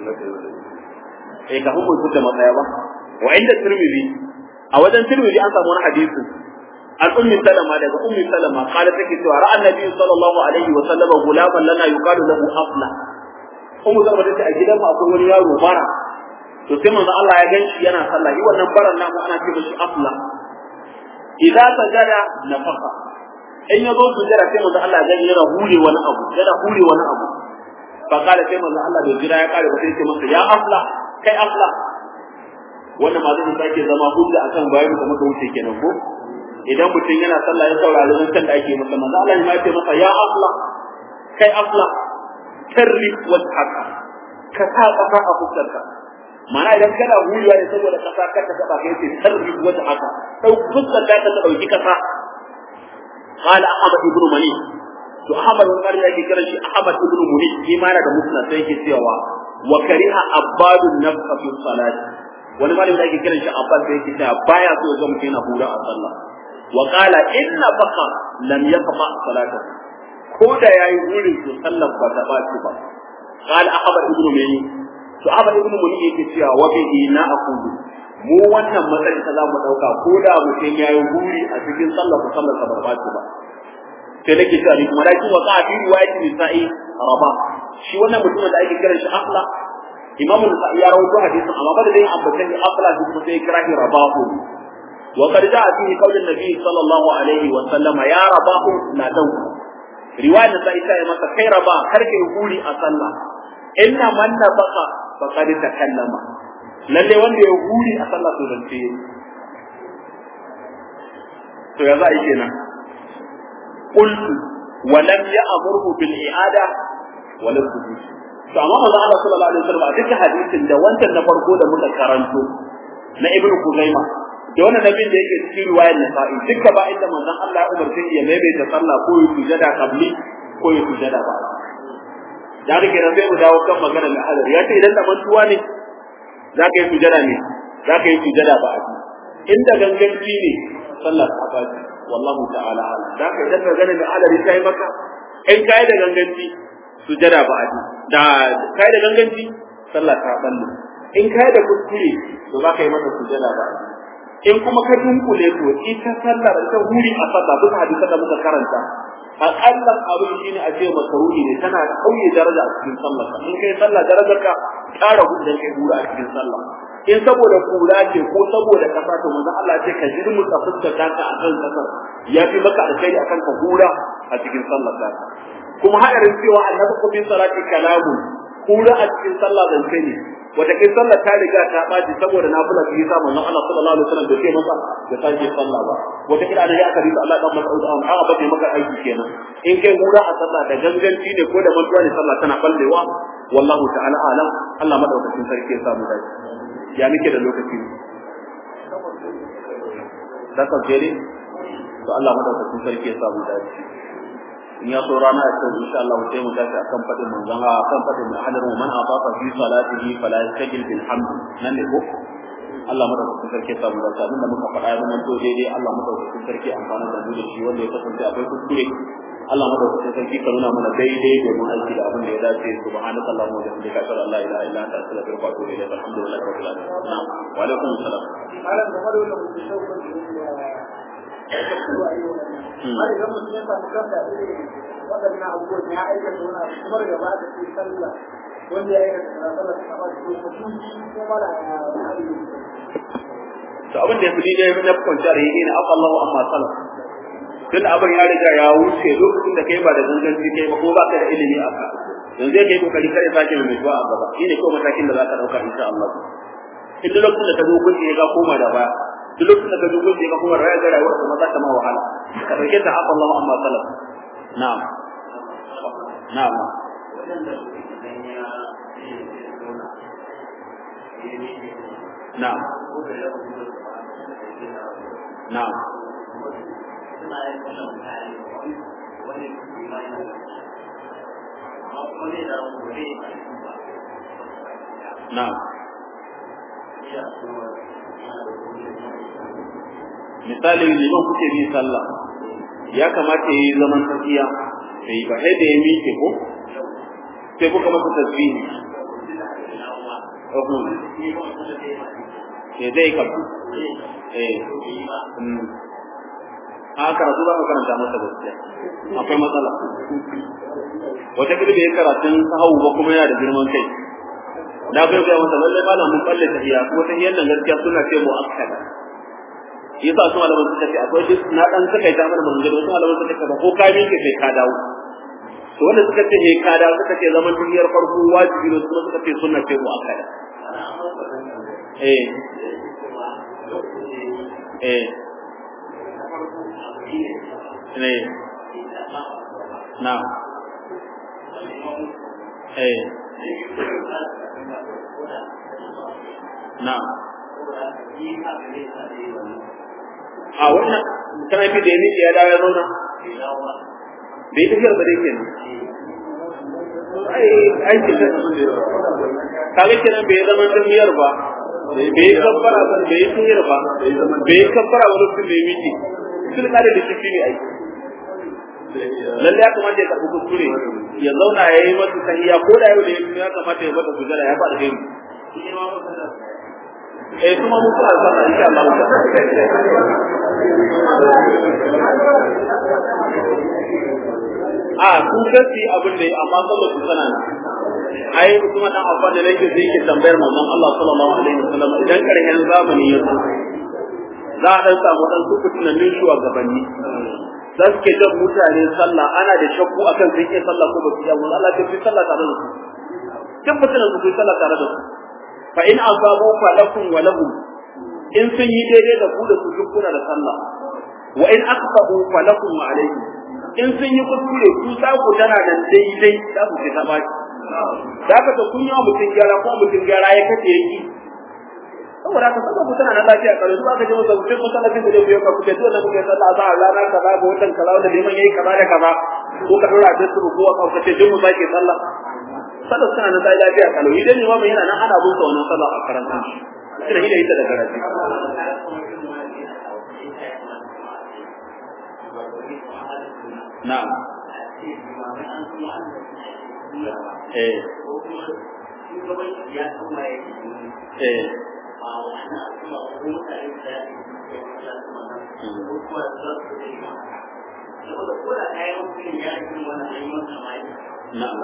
eh kafin mu fita matsaya ba wa inda tirmidhi a wajen tirmidhi an samu wani hadisi an ummi salama daga ummi salama qala take cewa ra'a annabi sallallahu alaihi wasallam gulaman lana yuqalu lahu afla ummu zama tace a gidan mu akwai wani yaro bara to sai manzo Allah ya ganshi yana sallah yi wannan baran namu ana ce mishi afla idza sajada nafaqa in yazo sujada sai manzo Allah ya gani yana hure wani abu yana hure wani abu fa kala sai manzo Allah bai jira ya kare ba sai ce masa ya afla kai afla wannan ma zai sake zama hujja akan bayan da muka wuce kenan ko idan mutum yana sallah ya saurari zancen da ake masa manzo Allah ya ce masa ya afla kai afla tarrif wajhaka ka sa kafa a fuskarka mana idan kana huliya ne saboda kasa ka ta taba kai sai tarrif wajhaka dau fuskar ka ta dauki kasa qala ahmad ibn mani to ahmad ibn mani yake kiran shi ahmad ibn mani shi ma yana da musnad sai yake cewa wa kariha abadun nafsa fi salati wani malami da yake kiran shi abbas sai yake cewa baya so ga mutum yana hura a sallah wa qala inna baqa lam yaqma salatahu ko da yayi wurin to sallar ba ta baci ba qal ahmad ibn mani to ahmad ibn mani yake cewa wa bihi na aqulu mu wannan matsayi ta zamu dauka ko da mutum yayi wuri a cikin sallar ko sallar ba ta baci ba sai nake cewa ni kuma dai wa qafi riwayat nisa'i raba shi wannan mutumin da ake kiran shi afla imamu nisa'i ya rawaito hadisin amma ba da dai ambatan ni afla shi kuma sai kira shi rabahu wa qad ja'a fihi qawlun nabi sallallahu alaihi wa sallama ya rabahu la tanku riwayar da ita ya masa kai raba kar kai huri a sallah inna man nafaqa faqad takallama lalle wanda ya huri a sallah to zance to ya za a yi kenan qultu wa lam ya'murhu bil i'ada wa lam sujud to amma manzo Allah sallallahu alaihi wasallam a cikin hadisin da wancan na farko da muka karanto na ibnu kuzaima da wannan nabin da yake cikin riwayar nasa'i duka ba inda manzon Allah ya umarce ya maimaita sallah ko ya sujada qabli ko ya sujada ba da rike ran sai mu dawo kan magana da hadar ya ce idan da mantuwa ne za ka yi sujada ne za ka yi sujada ba a inda ganganci ne sallah ta baci wallahu ta'ala ala za ka idan ka gane da alari ta yi maka in kai da ganganci sujada ba a da kai da ganganci sallah ta balle in kai da kuskure to za ka yi maka sujada ba a in kuma ka dunkule to ita sallar ta huri a sallah bisa hadisan da muka karanta aƙallan abin shi ne a ce makaruhi ne tana kauye daraja a cikin sallah in kai sallah darajar ka ƙara gudun kai hura a cikin sallah in saboda kura ce ko saboda kasa to manzon Allah ce ka jirmu ka fuskar ka a kan kasar ya fi maka alkhairi akan ka hura a cikin sallah ta kuma hadarin cewa annabi ko bin salati kalamu hura a cikin sallah zan kai ne wata kai sallah ta riga ta baci saboda nafila ta yi sa manzon Allah sallallahu alaihi wasallam bai ce masa ya sake sallah ba wata kila da ya aka risa Allah dan Mas'ud an aka bace maka aiki kenan in kai hura a sallah da ganganci ne ko da mantuwa ne sallah tana ballewa wallahu ta'ala alam Allah madaukakin sarki ya samu dace ya nake da lokaci da ka jere to Allah madaukakin sarki ya samu dace in ya so rana ya ce insha Allah sai mu tashi akan fadin manzon a kan fadin mai hadar mu man afafa fi salatihi fala yastajil bil hamd nan ne ko Allah madaukakin sarki ya samu dace abinda muka faɗa ya zama to daidai Allah madaukakin sarki amfana da mu da shi wanda ya kasance akwai kuskure Allah madaukakin sarki ka nuna mana daidai domin aiki da abin da ya dace subhanaka allahumma wa bihamdika ashhadu an la ilaha illa anta astaghfiruka wa atubu ilayk alhamdulillahi rabbil alamin na'am wa alaikum assalam malam da madu da mutum shaukan da ya kuma ayyuka har idan mutum ya samu kansa irin waɗannan abubuwan ya aikata wani abu kuma daga baya da ke sallah wanda ya aikata sallah sallah ta kama shi mutum ko mala ya wani to abin da ya fi daidai na kwanciyar yi ne afa Allahu amma salaf tun abin ya riga ya wuce lokacin da kai ba da ganganci kai ba ko ba ka da ilimi a ka yanzu ya kai kokari kare sake mai zuwa a gaba shine ko matakin da za ka dauka insha Allah in duk lokacin da ka zo gunji ya ga koma da baya duk lokacin da ka zo gunji ya ga koma rayuwa ga rayuwar ka za ta ma wahala ka dauke ta afa Allahu amma salaf na'am na'am na'am na'am na'am misali liman kuke bi sallah ya kamata yi zaman tafiya sai ba sai da ya miƙe ko sai kuka masa tasbihi Uhum. Ya zai kafu. Eh. A karatu za ka karanta masa gaskiya. Akwai matsala. Wata kila bai karatun sahawu ba kuma yana da girman kai. Da kai ga masa lalle ba na mun kalle tahiya kuma tahiyar nan gaskiya suna ce mu akkada. Yasa su malaman suka ce akwai duk na dan suka yi ta mana magana wasu malaman suka ce ba ko ka miƙe sai ka dawo. to wanda suka ce he kada suka ce zaman duniyar farko wajibi ne kuma suka ce sunna ce muakkada eh eh ne na eh na a wannan kana fi da yake ya dawo ya zauna bai tafiyar ba dai kenan ai aikin da kaga kenan bai zama tafiyar ba bai kabbara ba bai tafiyar ba bai kabbara ba lokacin da ya miki sun kare da shi ne ai lalle ya kamata ya karɓi kuskure ya zauna ya yi masa tahiya ko da yau da ya kamata ya mata sujada ya faɗa gani eh kuma mun fara sallah insha Allah a sun kasi abin da amma sallar su sana ai kuma dan abban da nake zai ke tambayar manzon Allah sallallahu alaihi wasallam idan karshen zamani ya zo za a dan samu dan su tunanin shugabanni za su ke jan mutane sallah ana da shakku akan sun iya sallah ko ba su iya Allah ta fi sallah tare da su duk mutanen su fi sallah tare da su fa in asabu fa lakum wa lahum in sun yi daidai da ku da su duk kuna da sallah wa in aqtabu fa lakum wa alaykum in sun yi kuskure ku sa ku tana da daidai za ku ta baki da ka ta kun yi wa mutum gyara ko mutum gyara ya kace yaki saboda ka saka ku tana na lafiya kare su aka je masa ku sai masallacin da zai ka kuke dole kuke sallah za a rana kaza ga wannan kaza da liman yayi kaza da kaza ko ka dora da su ko ka kace duk mu sake sallah sallah suna na lafiya kalau idan ne ma yana nan ana busa wannan sallah a karanta ita da ita da karatu na'am eh eh na'am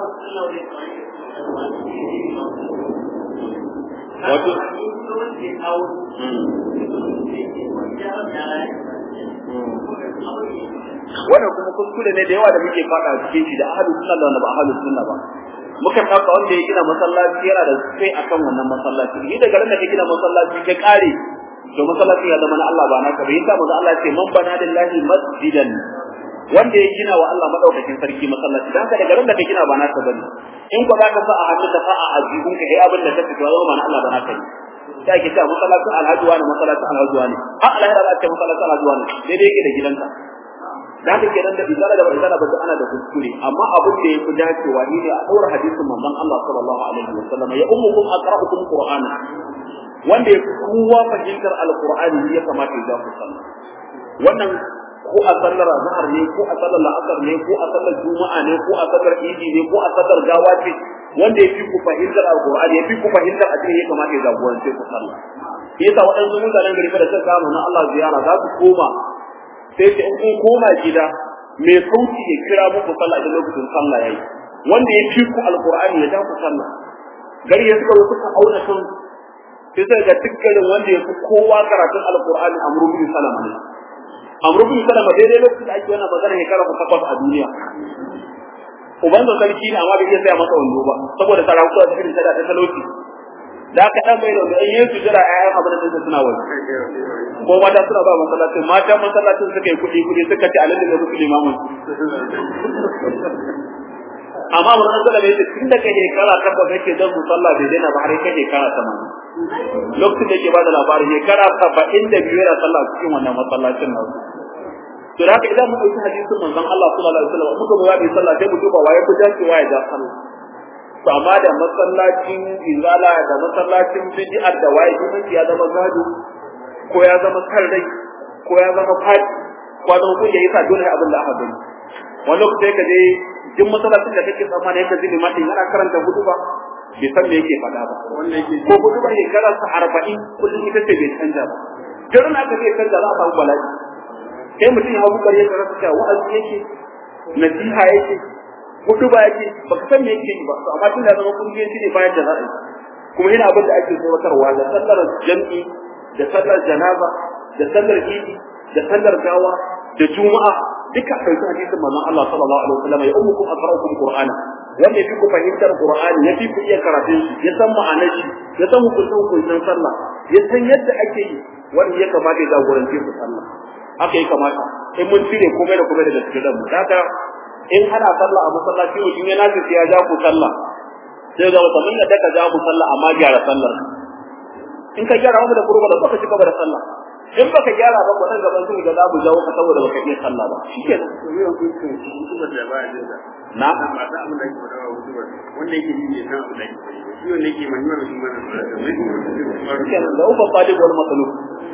wato wannan kuma kuskure ne da yawa da muke fada cikin shi da ahlus sunna da wanda ba ahlus sunna ba muka dauka wanda ya gina masallaci yana da sai akan wannan masallaci ni daga ran da ka gina masallaci ka kare to masallacin ya zama na Allah ba naka bai yasa manzo Allah ya ce man bana lillahi masjidan wanda ya gina wa Allah madaukakin sarki masallaci dan haka daga ran da ka gina ba naka bane in ko zaka sa a hannu ka sa a ajibun ka ai abin da ka fito zama na Allah ba naka ne sai ake cewa masallacin alhaji wani masallacin alhaji wani har alhaji za ce masallacin alhaji wani daidai yake da gidanka da haka kenan da izala da izala ba ana da kuskure amma abin da yafi dacewa ni ne a daura hadisin manzon Allah sallallahu alaihi wasallam ya ummukum aqra'ukum qur'ana wanda ya kowa fahimtar alqur'ani ya kamata ya ku sallah wannan ko a sallar azhar ne ko a sallar la'asar ne ko a sallar juma'a ne ko a sallar idi ne ko a sallar gawa ce wanda ya fi ku fahimtar alqur'ani ya fi ku fahimtar addini ya kamata ya jagorance ku sallah yasa waɗansu mutanen gari da suka kama na Allah ziyara za su koma sai ce in kun koma gida mai sauti ya kira muku sallah da lokacin sallah yayi wanda ya fi ku alqur'ani ya ja ku sallah gari ya suka suka auna sun sai sai ga dukkanin wanda ya fi kowa karatun alqur'ani amru bin salama ne amru bin salama daidai lokacin da ake wannan magana shekara ku takwas a duniya uban da sarki ne amma bai iya saya masa wando ba saboda sarakuwa da irin sada ta talauci da aka dan bai da wanda in yesu jira ayyan abin da suna wani ko mata suna ba masallacin mata masallacin suka yi kuɗi kuɗi suka ce alalle da musu limamin amma mun an zala ne tun da kai shekara takwas yake dan musalla bai daina ba har kai shekara tamanin lokacin da yake ba da labarin shekara saba'in da biyu yana sallah cikin wannan masallacin nan to da haka idan mun ɗauki hadisin manzon Allah sallallahu alaihi wasallam muka ga bai sallah sai mu duba waye ku dacewa ya ja sallah to amma da masallacin izala da masallacin bid'ar da waye duk ya zama gado ko ya zama rai ko ya zama fadi ko zama kun ya yasa dole abin da aka gani wani lokaci ka je duk masallacin da kake tsammani yake zini mata yana karanta hudu ba bai san me yake faɗa ba ko hudu ba shekarar sa arba'in kullum ita ce bai canja ba garin aka zai canja za a samu bala'i sai mutum ya hau bukari ya karanta cewa wa'azi yake nasiha yake hudu ba yake baka san me yake yi ba to amma tun da zama kungiyanci ne bayan da za a yi kuma yana abin da ake tsoratarwa da sallar jam'i da sallar janaza da sallar idi da sallar gawa da juma'a duka a ɗauki hadisin manzon Allah sallallahu alaihi wasallam ya ummukum aqra'ukum qur'ana wanda yafi ku fahimtar qur'ani yafi ku iya karatun shi ya san ma'anar shi ya san hukuncin hukuncin sallah ya san yadda ake yi wanda ya kamata ya jagorance ku sallah haka ya kamata in mun cire komai da komai daga cikin ranmu haka in ana sallah a masallaci mutum ya nace ya ja ku sallah sai ga wata mun da ka ja ku sallah amma gyara sallar in ka gyara mu da kurba da baka cika da sallah in baka gyara ba wannan gaban sun ga zamu jawo ka saboda baka iya sallah ba shikenan to yau kun ce hukumar da ba a jin da na ba ta abin da ake faɗa wa hukumar wanda yake yi ne san abin da ake faɗa shi wanda yake mahimman shi mana da mai shikenan da ufa talib wal matlub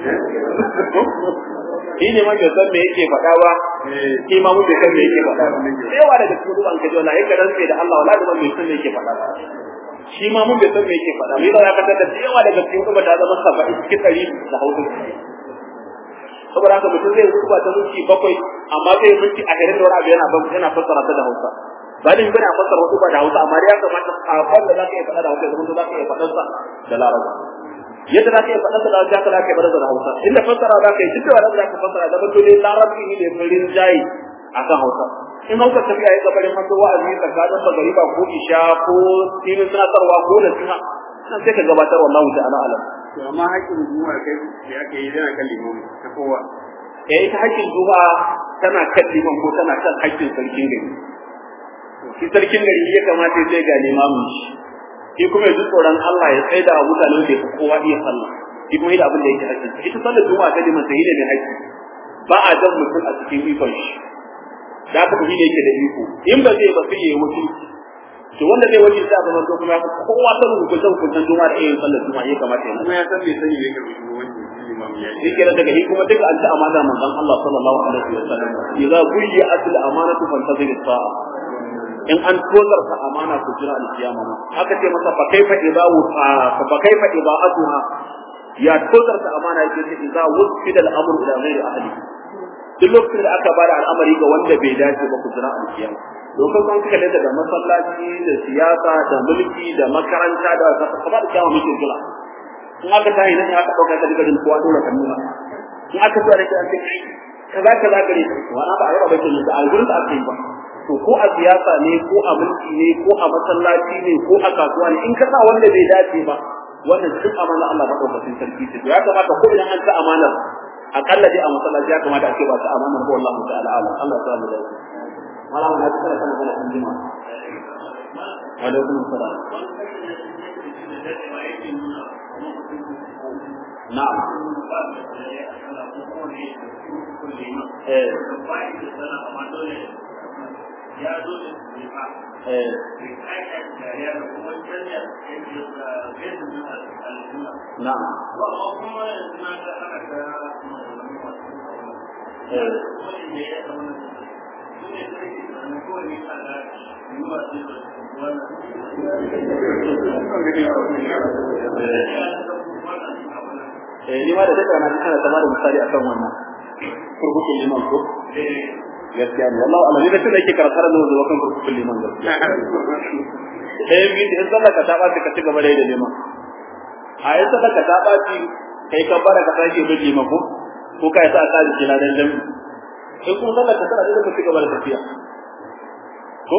shi ne man bai san me yake faɗa ba shi ma mun bai san me yake faɗa ba da yawa daga cikin ruban kaji wallahi ka rantsa da Allah wallahi man bai san me yake faɗa ba shi ma mun bai san me yake faɗa ba yana ya kasar da yawa daga cikin ruban ta zama saba'in cikin ɗari da hausa saboda haka mutum zai ruba ta minti bakwai amma zai minti ashirin da wani abu yana yana fassara ta da hausa ba da bane a fassara wasu ba da hausa amma ya kamata sakon da zaka iya faɗa da hausa zama to zaka iya faɗan sa da larabci yadda zaka iya faɗan sa da hausa zaka iya faɗan sa da hausa inda fassara zaka yi duk da wannan zaka fassara da mutum ne larabci ne farin jayi akan hausa in hausa tafiya ya gabarin masa wa'azi tsakanin magariba ko isha ko filin tunatarwa ko da suna nan sai ka gabatar wallahu ta'ala alam to amma haƙƙin hukumar kai da ake yi yana kan limami ta kowa eh ita haƙƙin juma'a tana kan liman ko tana kan haƙƙin sarkin gari shi sarkin gari ya kamata ya sai ga limamin shi shi kuma ya ji tsoron Allah ya tsaye da mutane da ya kowa iya sallah shi kuma da abin da yake haƙƙin ita sallar juma'a ta liman sai ne mai haƙƙi ba a jan mutum a cikin ikon shi da aka fi da yake da iko in ba zai ba sai ya yi wakilci to wanda zai wajen sai a zama to kuma kowa ta hukunta hukuntan juma'a da yin sallar juma'a ya kamata ya kuma ya san bai sani bai karbi shugabanci imam ya shi ke daga shi kuma duka an ta amana manzon Allah sallallahu alaihi wa sallam idza buyiya asil amanatu fantazir sa'a in an tozarta amana ku jira alkiyama ma aka ce masa fa kaifa idza fa kaifa ida'atuha ya tozarta amana yake ce idza wusfida al-amru ila ghairi ahli duk lokacin da aka bada al'amari ga wanda bai dace ba ku jira alkiyama dokar kan kika da masallaci da siyasa da mulki da makaranta da kaba da kiyama muke jira in aka tayi nan aka dauka ka daga kowa dole kan nuna in aka tsaya da kai kaza kaza gare ka wani ba a yaba bakin da algurin da aka yi ba to ko a siyasa ne ko a mulki ne ko a masallaci ne ko a kasuwa ne in ka sa wanda bai dace ba wannan duk amana Allah ba daukakin sarki ce ya kamata ko idan an ta amana akalla dai a masallaci ya kamata a ce ba ta amana ko Allah ta'ala alam Allah ta mu dace malam na tsara kana kana kan jima wa alaikum assalam na'am eh na'am eh ni ma da take na kana sama da misali akan wannan kurkukun liman ko gaskiya ne wallahi Allah ne da tunda yake karatar da zuwa kan kurkukun liman gaskiya eh bi in sallah ka ta ba ka ci gaba da yi da liman a yi sallah ka ta ba ci kai ka bara ka sake bin liman ko ko kai sa ka ji na dan jami in kuma sallah ka tana da ka ci gaba da tafiya ko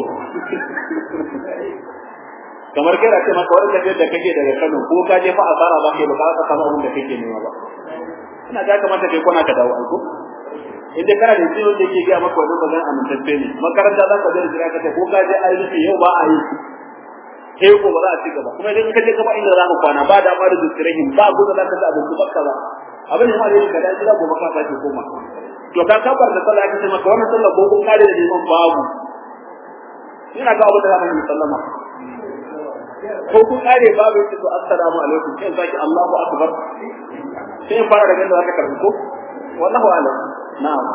kamar kai da ce maka wanda da kake daga Kano ko ka je fa asara ba kai ba ka samu abin da kake nema ba ina ga kamata kai kona ka dawo aiko idan kana da jiyo da yake ga maka wannan magana amintacce ne makaranta za ka je jira ka ko ka je ayi rufe yau ba a yi sai ko ba za a ci gaba kuma idan ka je gaba inda za ka kwana ba da ma da zikirhin ba ku da za ka da abin ku bakka ba abin da ma da ka da jira gobe ka sake koma to ka kabar da sallah ka ce maka wannan sallah ko kun kare da neman babu ina ga abin da za mu sallama ko kun kare babu yake to assalamu alaikum sai zaki Allahu akbar sai in fara daga da zaka karbi ko wallahu alam na'am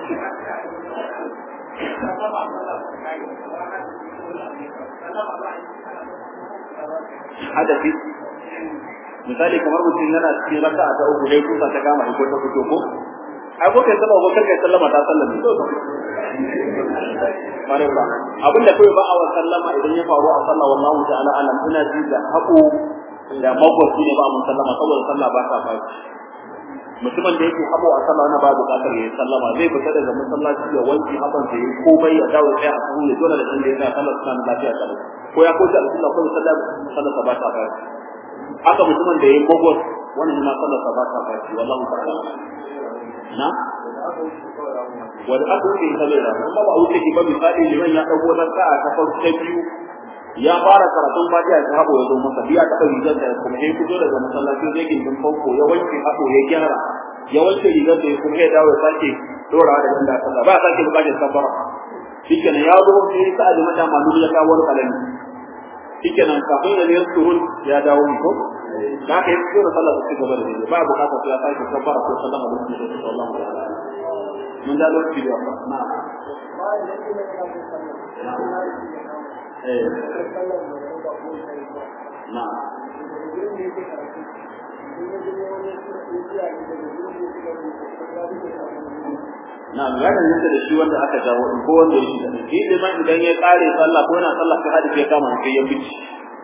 hadafi misali kamar mutum yana cikin raka'a ta uku dai kusa ta kama ko ta fito ko ai ko kai sallama ko kai sallama ta sallama bare ba abin da kai ba a sallama idan ya faru a sallah wallahu ta'ala alam ina ji da haƙo da magwaci ne ba mun sallama saboda sallah ba ta faci mutumin da yake habo a sallah na ba buƙatar ya sallama zai fita daga masallaci ya wanki haban da yayi komai ya dawo sai a sahu ya dole da inda ya sallar suna lafiya kalau ko ya koji alƙalla ko sallah sallah ba ta faci haka mutumin da yayi magwac wannan ma sallah ba ta faci wallahu ta'ala na wanda aka wuce ta bai da kuma ba wuce ki ba misali liman ya dago na sa'a ta farko ta biyu ya fara karatun fatiha ta habo ya zo masa biya ta rigar da kuma ya fito daga masallaci zai ke din fanko ya wanke habo ya gyara ya wanke rigar da kuma ya dawo ya sake dora da inda sallah ba sake bukatar safara shikenan ya zo sai sa da mata malu ya kawo wani kalami shikenan kafin da ya surun ya dawo ko da ka yi tsoro sallah su gaba da ba bukatar sai ya sake safara ko sallama da su sallallahu alaihi wasallam mun da lokaci da ba na eh na na ya danganta da shi wanda aka jawo in ko wanda ya shiga shi liman idan ya kare sallah ko yana sallah sai hadisi ya kama sai ya fice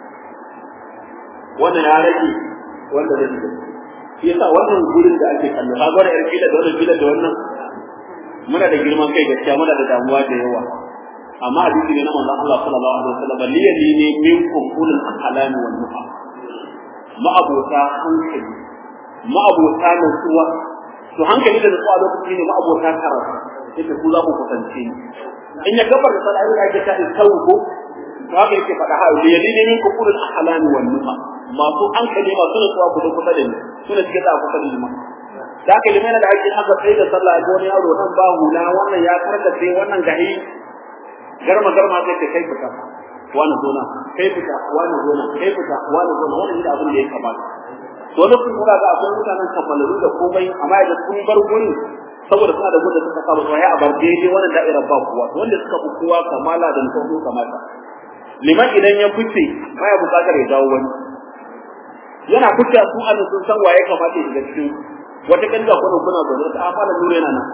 wannan ya rage wanda zai shiga shi yasa wannan gurin da ake kallo ka gwada yar kila da wannan kila da wannan muna da girman kai gaskiya muna da damuwa da yawa amma hadisi ne na manzon Allah sallallahu alaihi wasallam liyali ne minkum ulul ahlam wal nuha ma'abota hankali ma'abota nutsuwa to hankali da nutsuwa lokaci ne ma'abota karatu yake ku za ku kusance ni in ya gabar da sallah ya ga ta tsawo ko to haka yake faɗa ha liyali ne minkum ulul ahlam wal nuha masu hankali masu nutsuwa ku da kusa da ni suna cikin da kusa da ni da aka limai da ake aka tsaye da sallah ga wani yaro nan ba hula wannan ya karkace wannan gahi garma garma sai kai fita wani zona kai fita wani zona kai fita wani zona wannan shi abin da ya kamata to lokacin kuma ga akwai mutanen kammalalu da komai amma da sun bar gurin saboda suna da gudun suka saba sai a bar daidai wannan da'irar ba kuwa wanda suka fi kowa kamala da nufin kamata liman idan ya fice baya bukatar ya dawo wani yana fice su an sun san waye kamata ya shiga cikin wata kanga kuna kuna zaune ta amana nure yana nan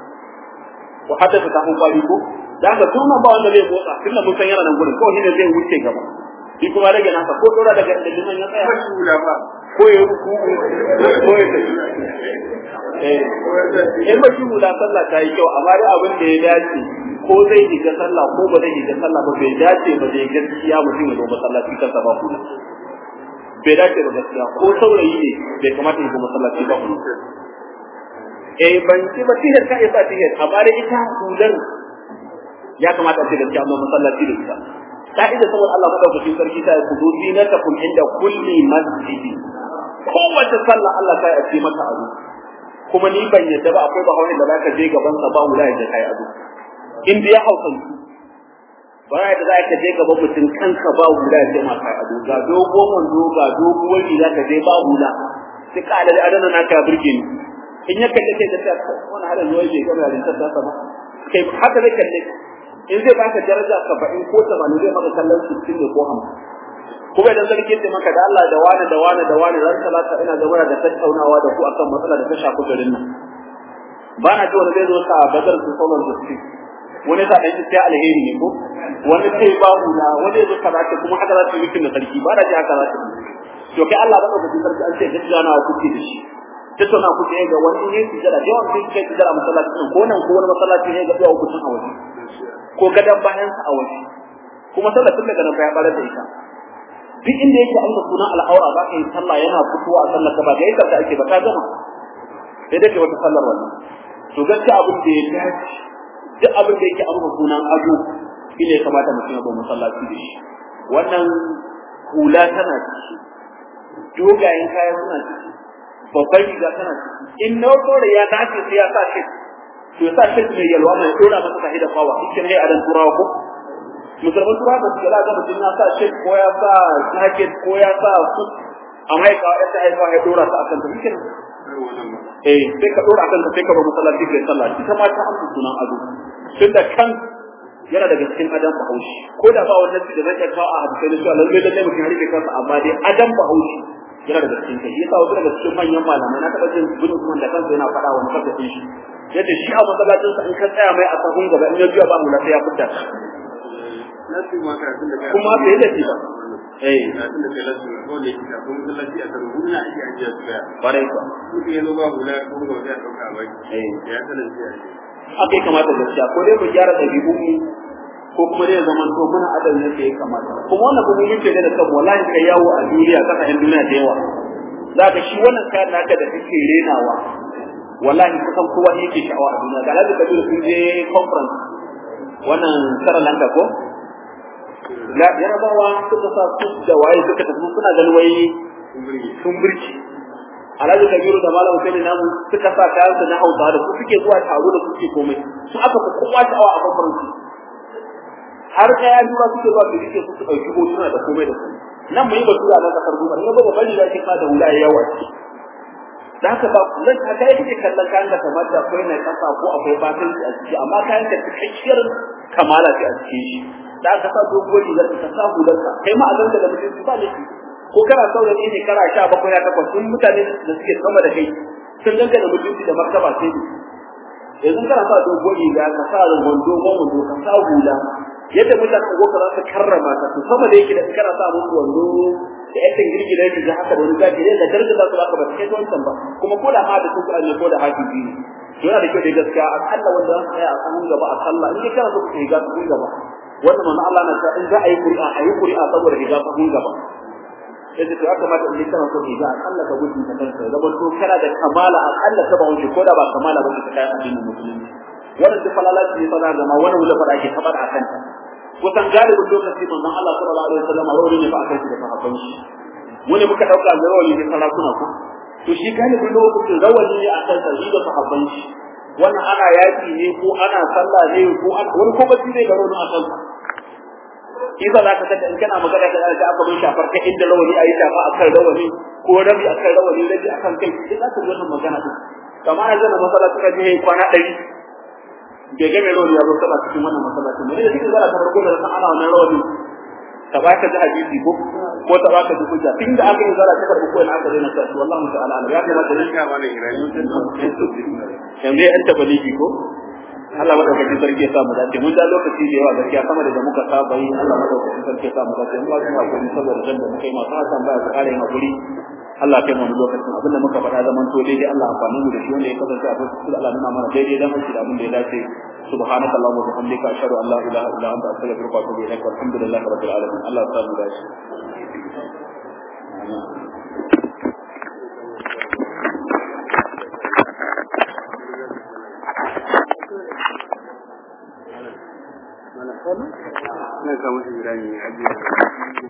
ko hatta ta tafi kwali ko da haka tun ba wanda zai motsa tunda mun san yana nan gurin kawai ne zai wuce gaba shi kuma rage nasa ko dora daga da liman ya tsaya ko ya ruku ko ya tafi eh in ba shi hula sallah ta yi kyau amma dai abin da ya dace ko zai shiga sallah ko ba zai shiga sallah ba bai dace ba zai gaskiya mutum ya zo masallaci kansa ba hula bai dace ba gaskiya ko saurayi ne bai kamata ya zo masallaci ba hula eh ban ci ba tihar ka isa tihar amma dai ita hular ya kamata a ce gaskiya amma masallaci da ita ka'ida saboda Allah madaukakin sarki ta ku zo zinatakum inda kulli masjidi kowace sallah Allah ta yi maka abu kuma ni ban yadda ba akwai bahauni da zaka je gaban sa ba wula ya kai ado in ya hausan ba ya da zaka je gaban mutum kanka ba wula ya ma kai ado ga dogon wando ga doguwar riga ka je ba wula sai ka da adana naka burge ni in ya kalle kai da ta wannan halin zuwa bai gama da ta ba kai haka zai kalle in zai baka daraja 70 ko 80 zai maka kallon 60 ne ko 50 kuma idan sarki ya maka da Allah da wani da wani da wani ran talata ina gaba da tattaunawa da ku akan matsala da ta shafi garin nan ba na ji wani zai zo sa badar su sauran da su wani sa dan sai alheri ne ko wani sai babu na wani zai kaza ce kuma haka za su yi da sarki ba da ji haka za su to kai Allah ba ka sarki an ce gaskiya na kuke da shi tattauna ku ne ga wani ne su jira yawan sai kai jira masallaci ko nan ko wani masallaci ne ga yawa ku a waje ko gadan bayan sa a waje kuma sallar tun daga nan ya bare da ita duk inda yake amsa sunan al'aura ba ka yi sallah yana fitowa a sallar ka ba ga yadda da ake ba ta gama sai dai wata sallar wannan to gaskiya abin da ya dace duk abin da yake amsa sunan ado shine ya kamata mutum ya zo masallaci da shi wannan hula tana ciki dogayen kaya suna ciki babban riga tana ciki in na da ya dace sai ya sa shi to ya sa shi mai yalwa mai dora masa sahi da fawa in kin adan turawa ko musulman turawa ba su ga ga mutum ya sa shi ko ya sa jacket ko ya sa su amma ya kawo ta haifa ya dora ta akan ta kin eh sai ka dora akan ta sai ka ba masallaci kai sallah ita ma ta amsa sunan ado tunda kan yana daga cikin adam bahaushe ko da ba wannan da zai kawo a hadisi da cewa lalle lalle mutum ya rike kansa amma dai adam bahaushe yana daga cikin kai yasa wasu daga cikin manyan malamai na taba jin gudun kuma da kansa yana faɗa wani kasa shi yace shi a masallacin sa in ka tsaya mai a sahun gaba in ya biya ba mu lafiya ya fita kuma bai da shi ba eh karatun da kai lasu ko da yake kafin masallaci a karo hula ake ajiya su daya bare ko mutum ya zo ba hula ko ga wata ya ɗauka a baki eh ya sanar sai a ce haka ya kamata gaskiya ko dai mu gyara ɗabi'u mu ko kuma dai zaman to muna adam ne ya kamata kuma wannan kuma yake da kan wallahi kai yawo a duniya kasa yan duniya da yawa zaka shi wannan kayan naka da kake renawa wallahi kusan kowa ne yake sha'awa a duniya ga Alhaji Kabiru sun je conference wannan Sri Lanka ko la yarabawa suka sa su da waye suka tafi suna ganin wai sun burge sun birki alhaji kabiru da malam sai namu suka sa kayan su na hausa da su suke zuwa taro da suke komai su aka fi kowa sha'awa a conference har kaya dura suke zuwa su rike su su ɗauki hotuna da komai da komai nan mu yi batu a nan kasar duba ne ba bari da ke da hula ya yawa ce da haka ba zan ka kai kake kallon kayan da kamar da akwai na kasa ko akwai fatanci a ciki amma kayan ka cikakkiyar kamala ce a cikin shi da aka sa doguwar rigar ka sa hular ka kai ma a zanta da mutum ba laifi ko kana saurayi ne kana sha bakwai ya takwas sun mutane da suke sama da kai sun danga da mutunci da martaba sai ne yanzu kana sa doguwar riga ka sa wando wando ka sa hula yadda mutane ko ka za su karrama ka to sama da yake da kana sa musu wando da yadda girgida riga haka da wani gaji da daraja za su baka ba kai wancan ba kuma ko da ma da kuka ne ko da hafizi ne to yana da kyau da gaskiya akalla wanda za su tsaya a samun gaba a sallah in dai kana so ka riga su gaba wanda manzo Allah na ta in za a yi ƙuri'a a yi ƙuri'a saboda riga su gaba sai to ya kamata in kana so riga akalla ka gudun ta kanka zaman to kana da kamala akalla ka ba wuce ko da ba kamala ba ka kai addinin musulunci wannan duk falalaci ne fa za ga ma wani wula fara ke tabar a kanta kusan galibin lokaci manzon Allah sallallahu alaihi wasallam rawani ne fa akan shi da sahabban shi wani muka dauka da rawani ne sarakuna ko to shi galibin lokacin rawani ne akan sa shi da sahabban shi wannan ana yaki ne ko ana sallah ne ko ana wani ko ba ne da rawani akan sa iza za ka tada in kana magana da ga aka bin shafar kai inda rawani ayi shafa akan rawani ko rabi akan rawani rabi akan kai sai za ka ji wannan magana din kamar yanzu na masallaci ka je kwana ɗari bai ga mai rawani ya zo sallah cikin wannan masallaci ne da cikin zara ta farko da san ana wannan rawani ta ba ka ji hadisi ko ko ta ba ka ji hujja tun da aka yi zara ta karɓi ko ina aka daina sa shi wallahi ta'ala ya kamata ne ya mana irani yanzu ya yanta baligi ko Allah madaukakin sarki ya sa mu dace mun da lokaci da yawa gaskiya sama da muka saba yi Allah madaukakin sarki ya sa mu dace mun ba su hakuri saboda dan da muka yi masu hasan baya su kare hakuri Allah kai mu lokacin abin da muka faɗa zaman to daidai Allah amfani mu da shi wanda ya kasance a cikin Allah nuna mana daidai dan shi da abin da ya dace سبحانك اللهم وبحمدك اشهد ان لا اله الا انت استغفرك واتوب اليك والحمد لله رب العالمين الله يسلمك داش ina kama shi irani a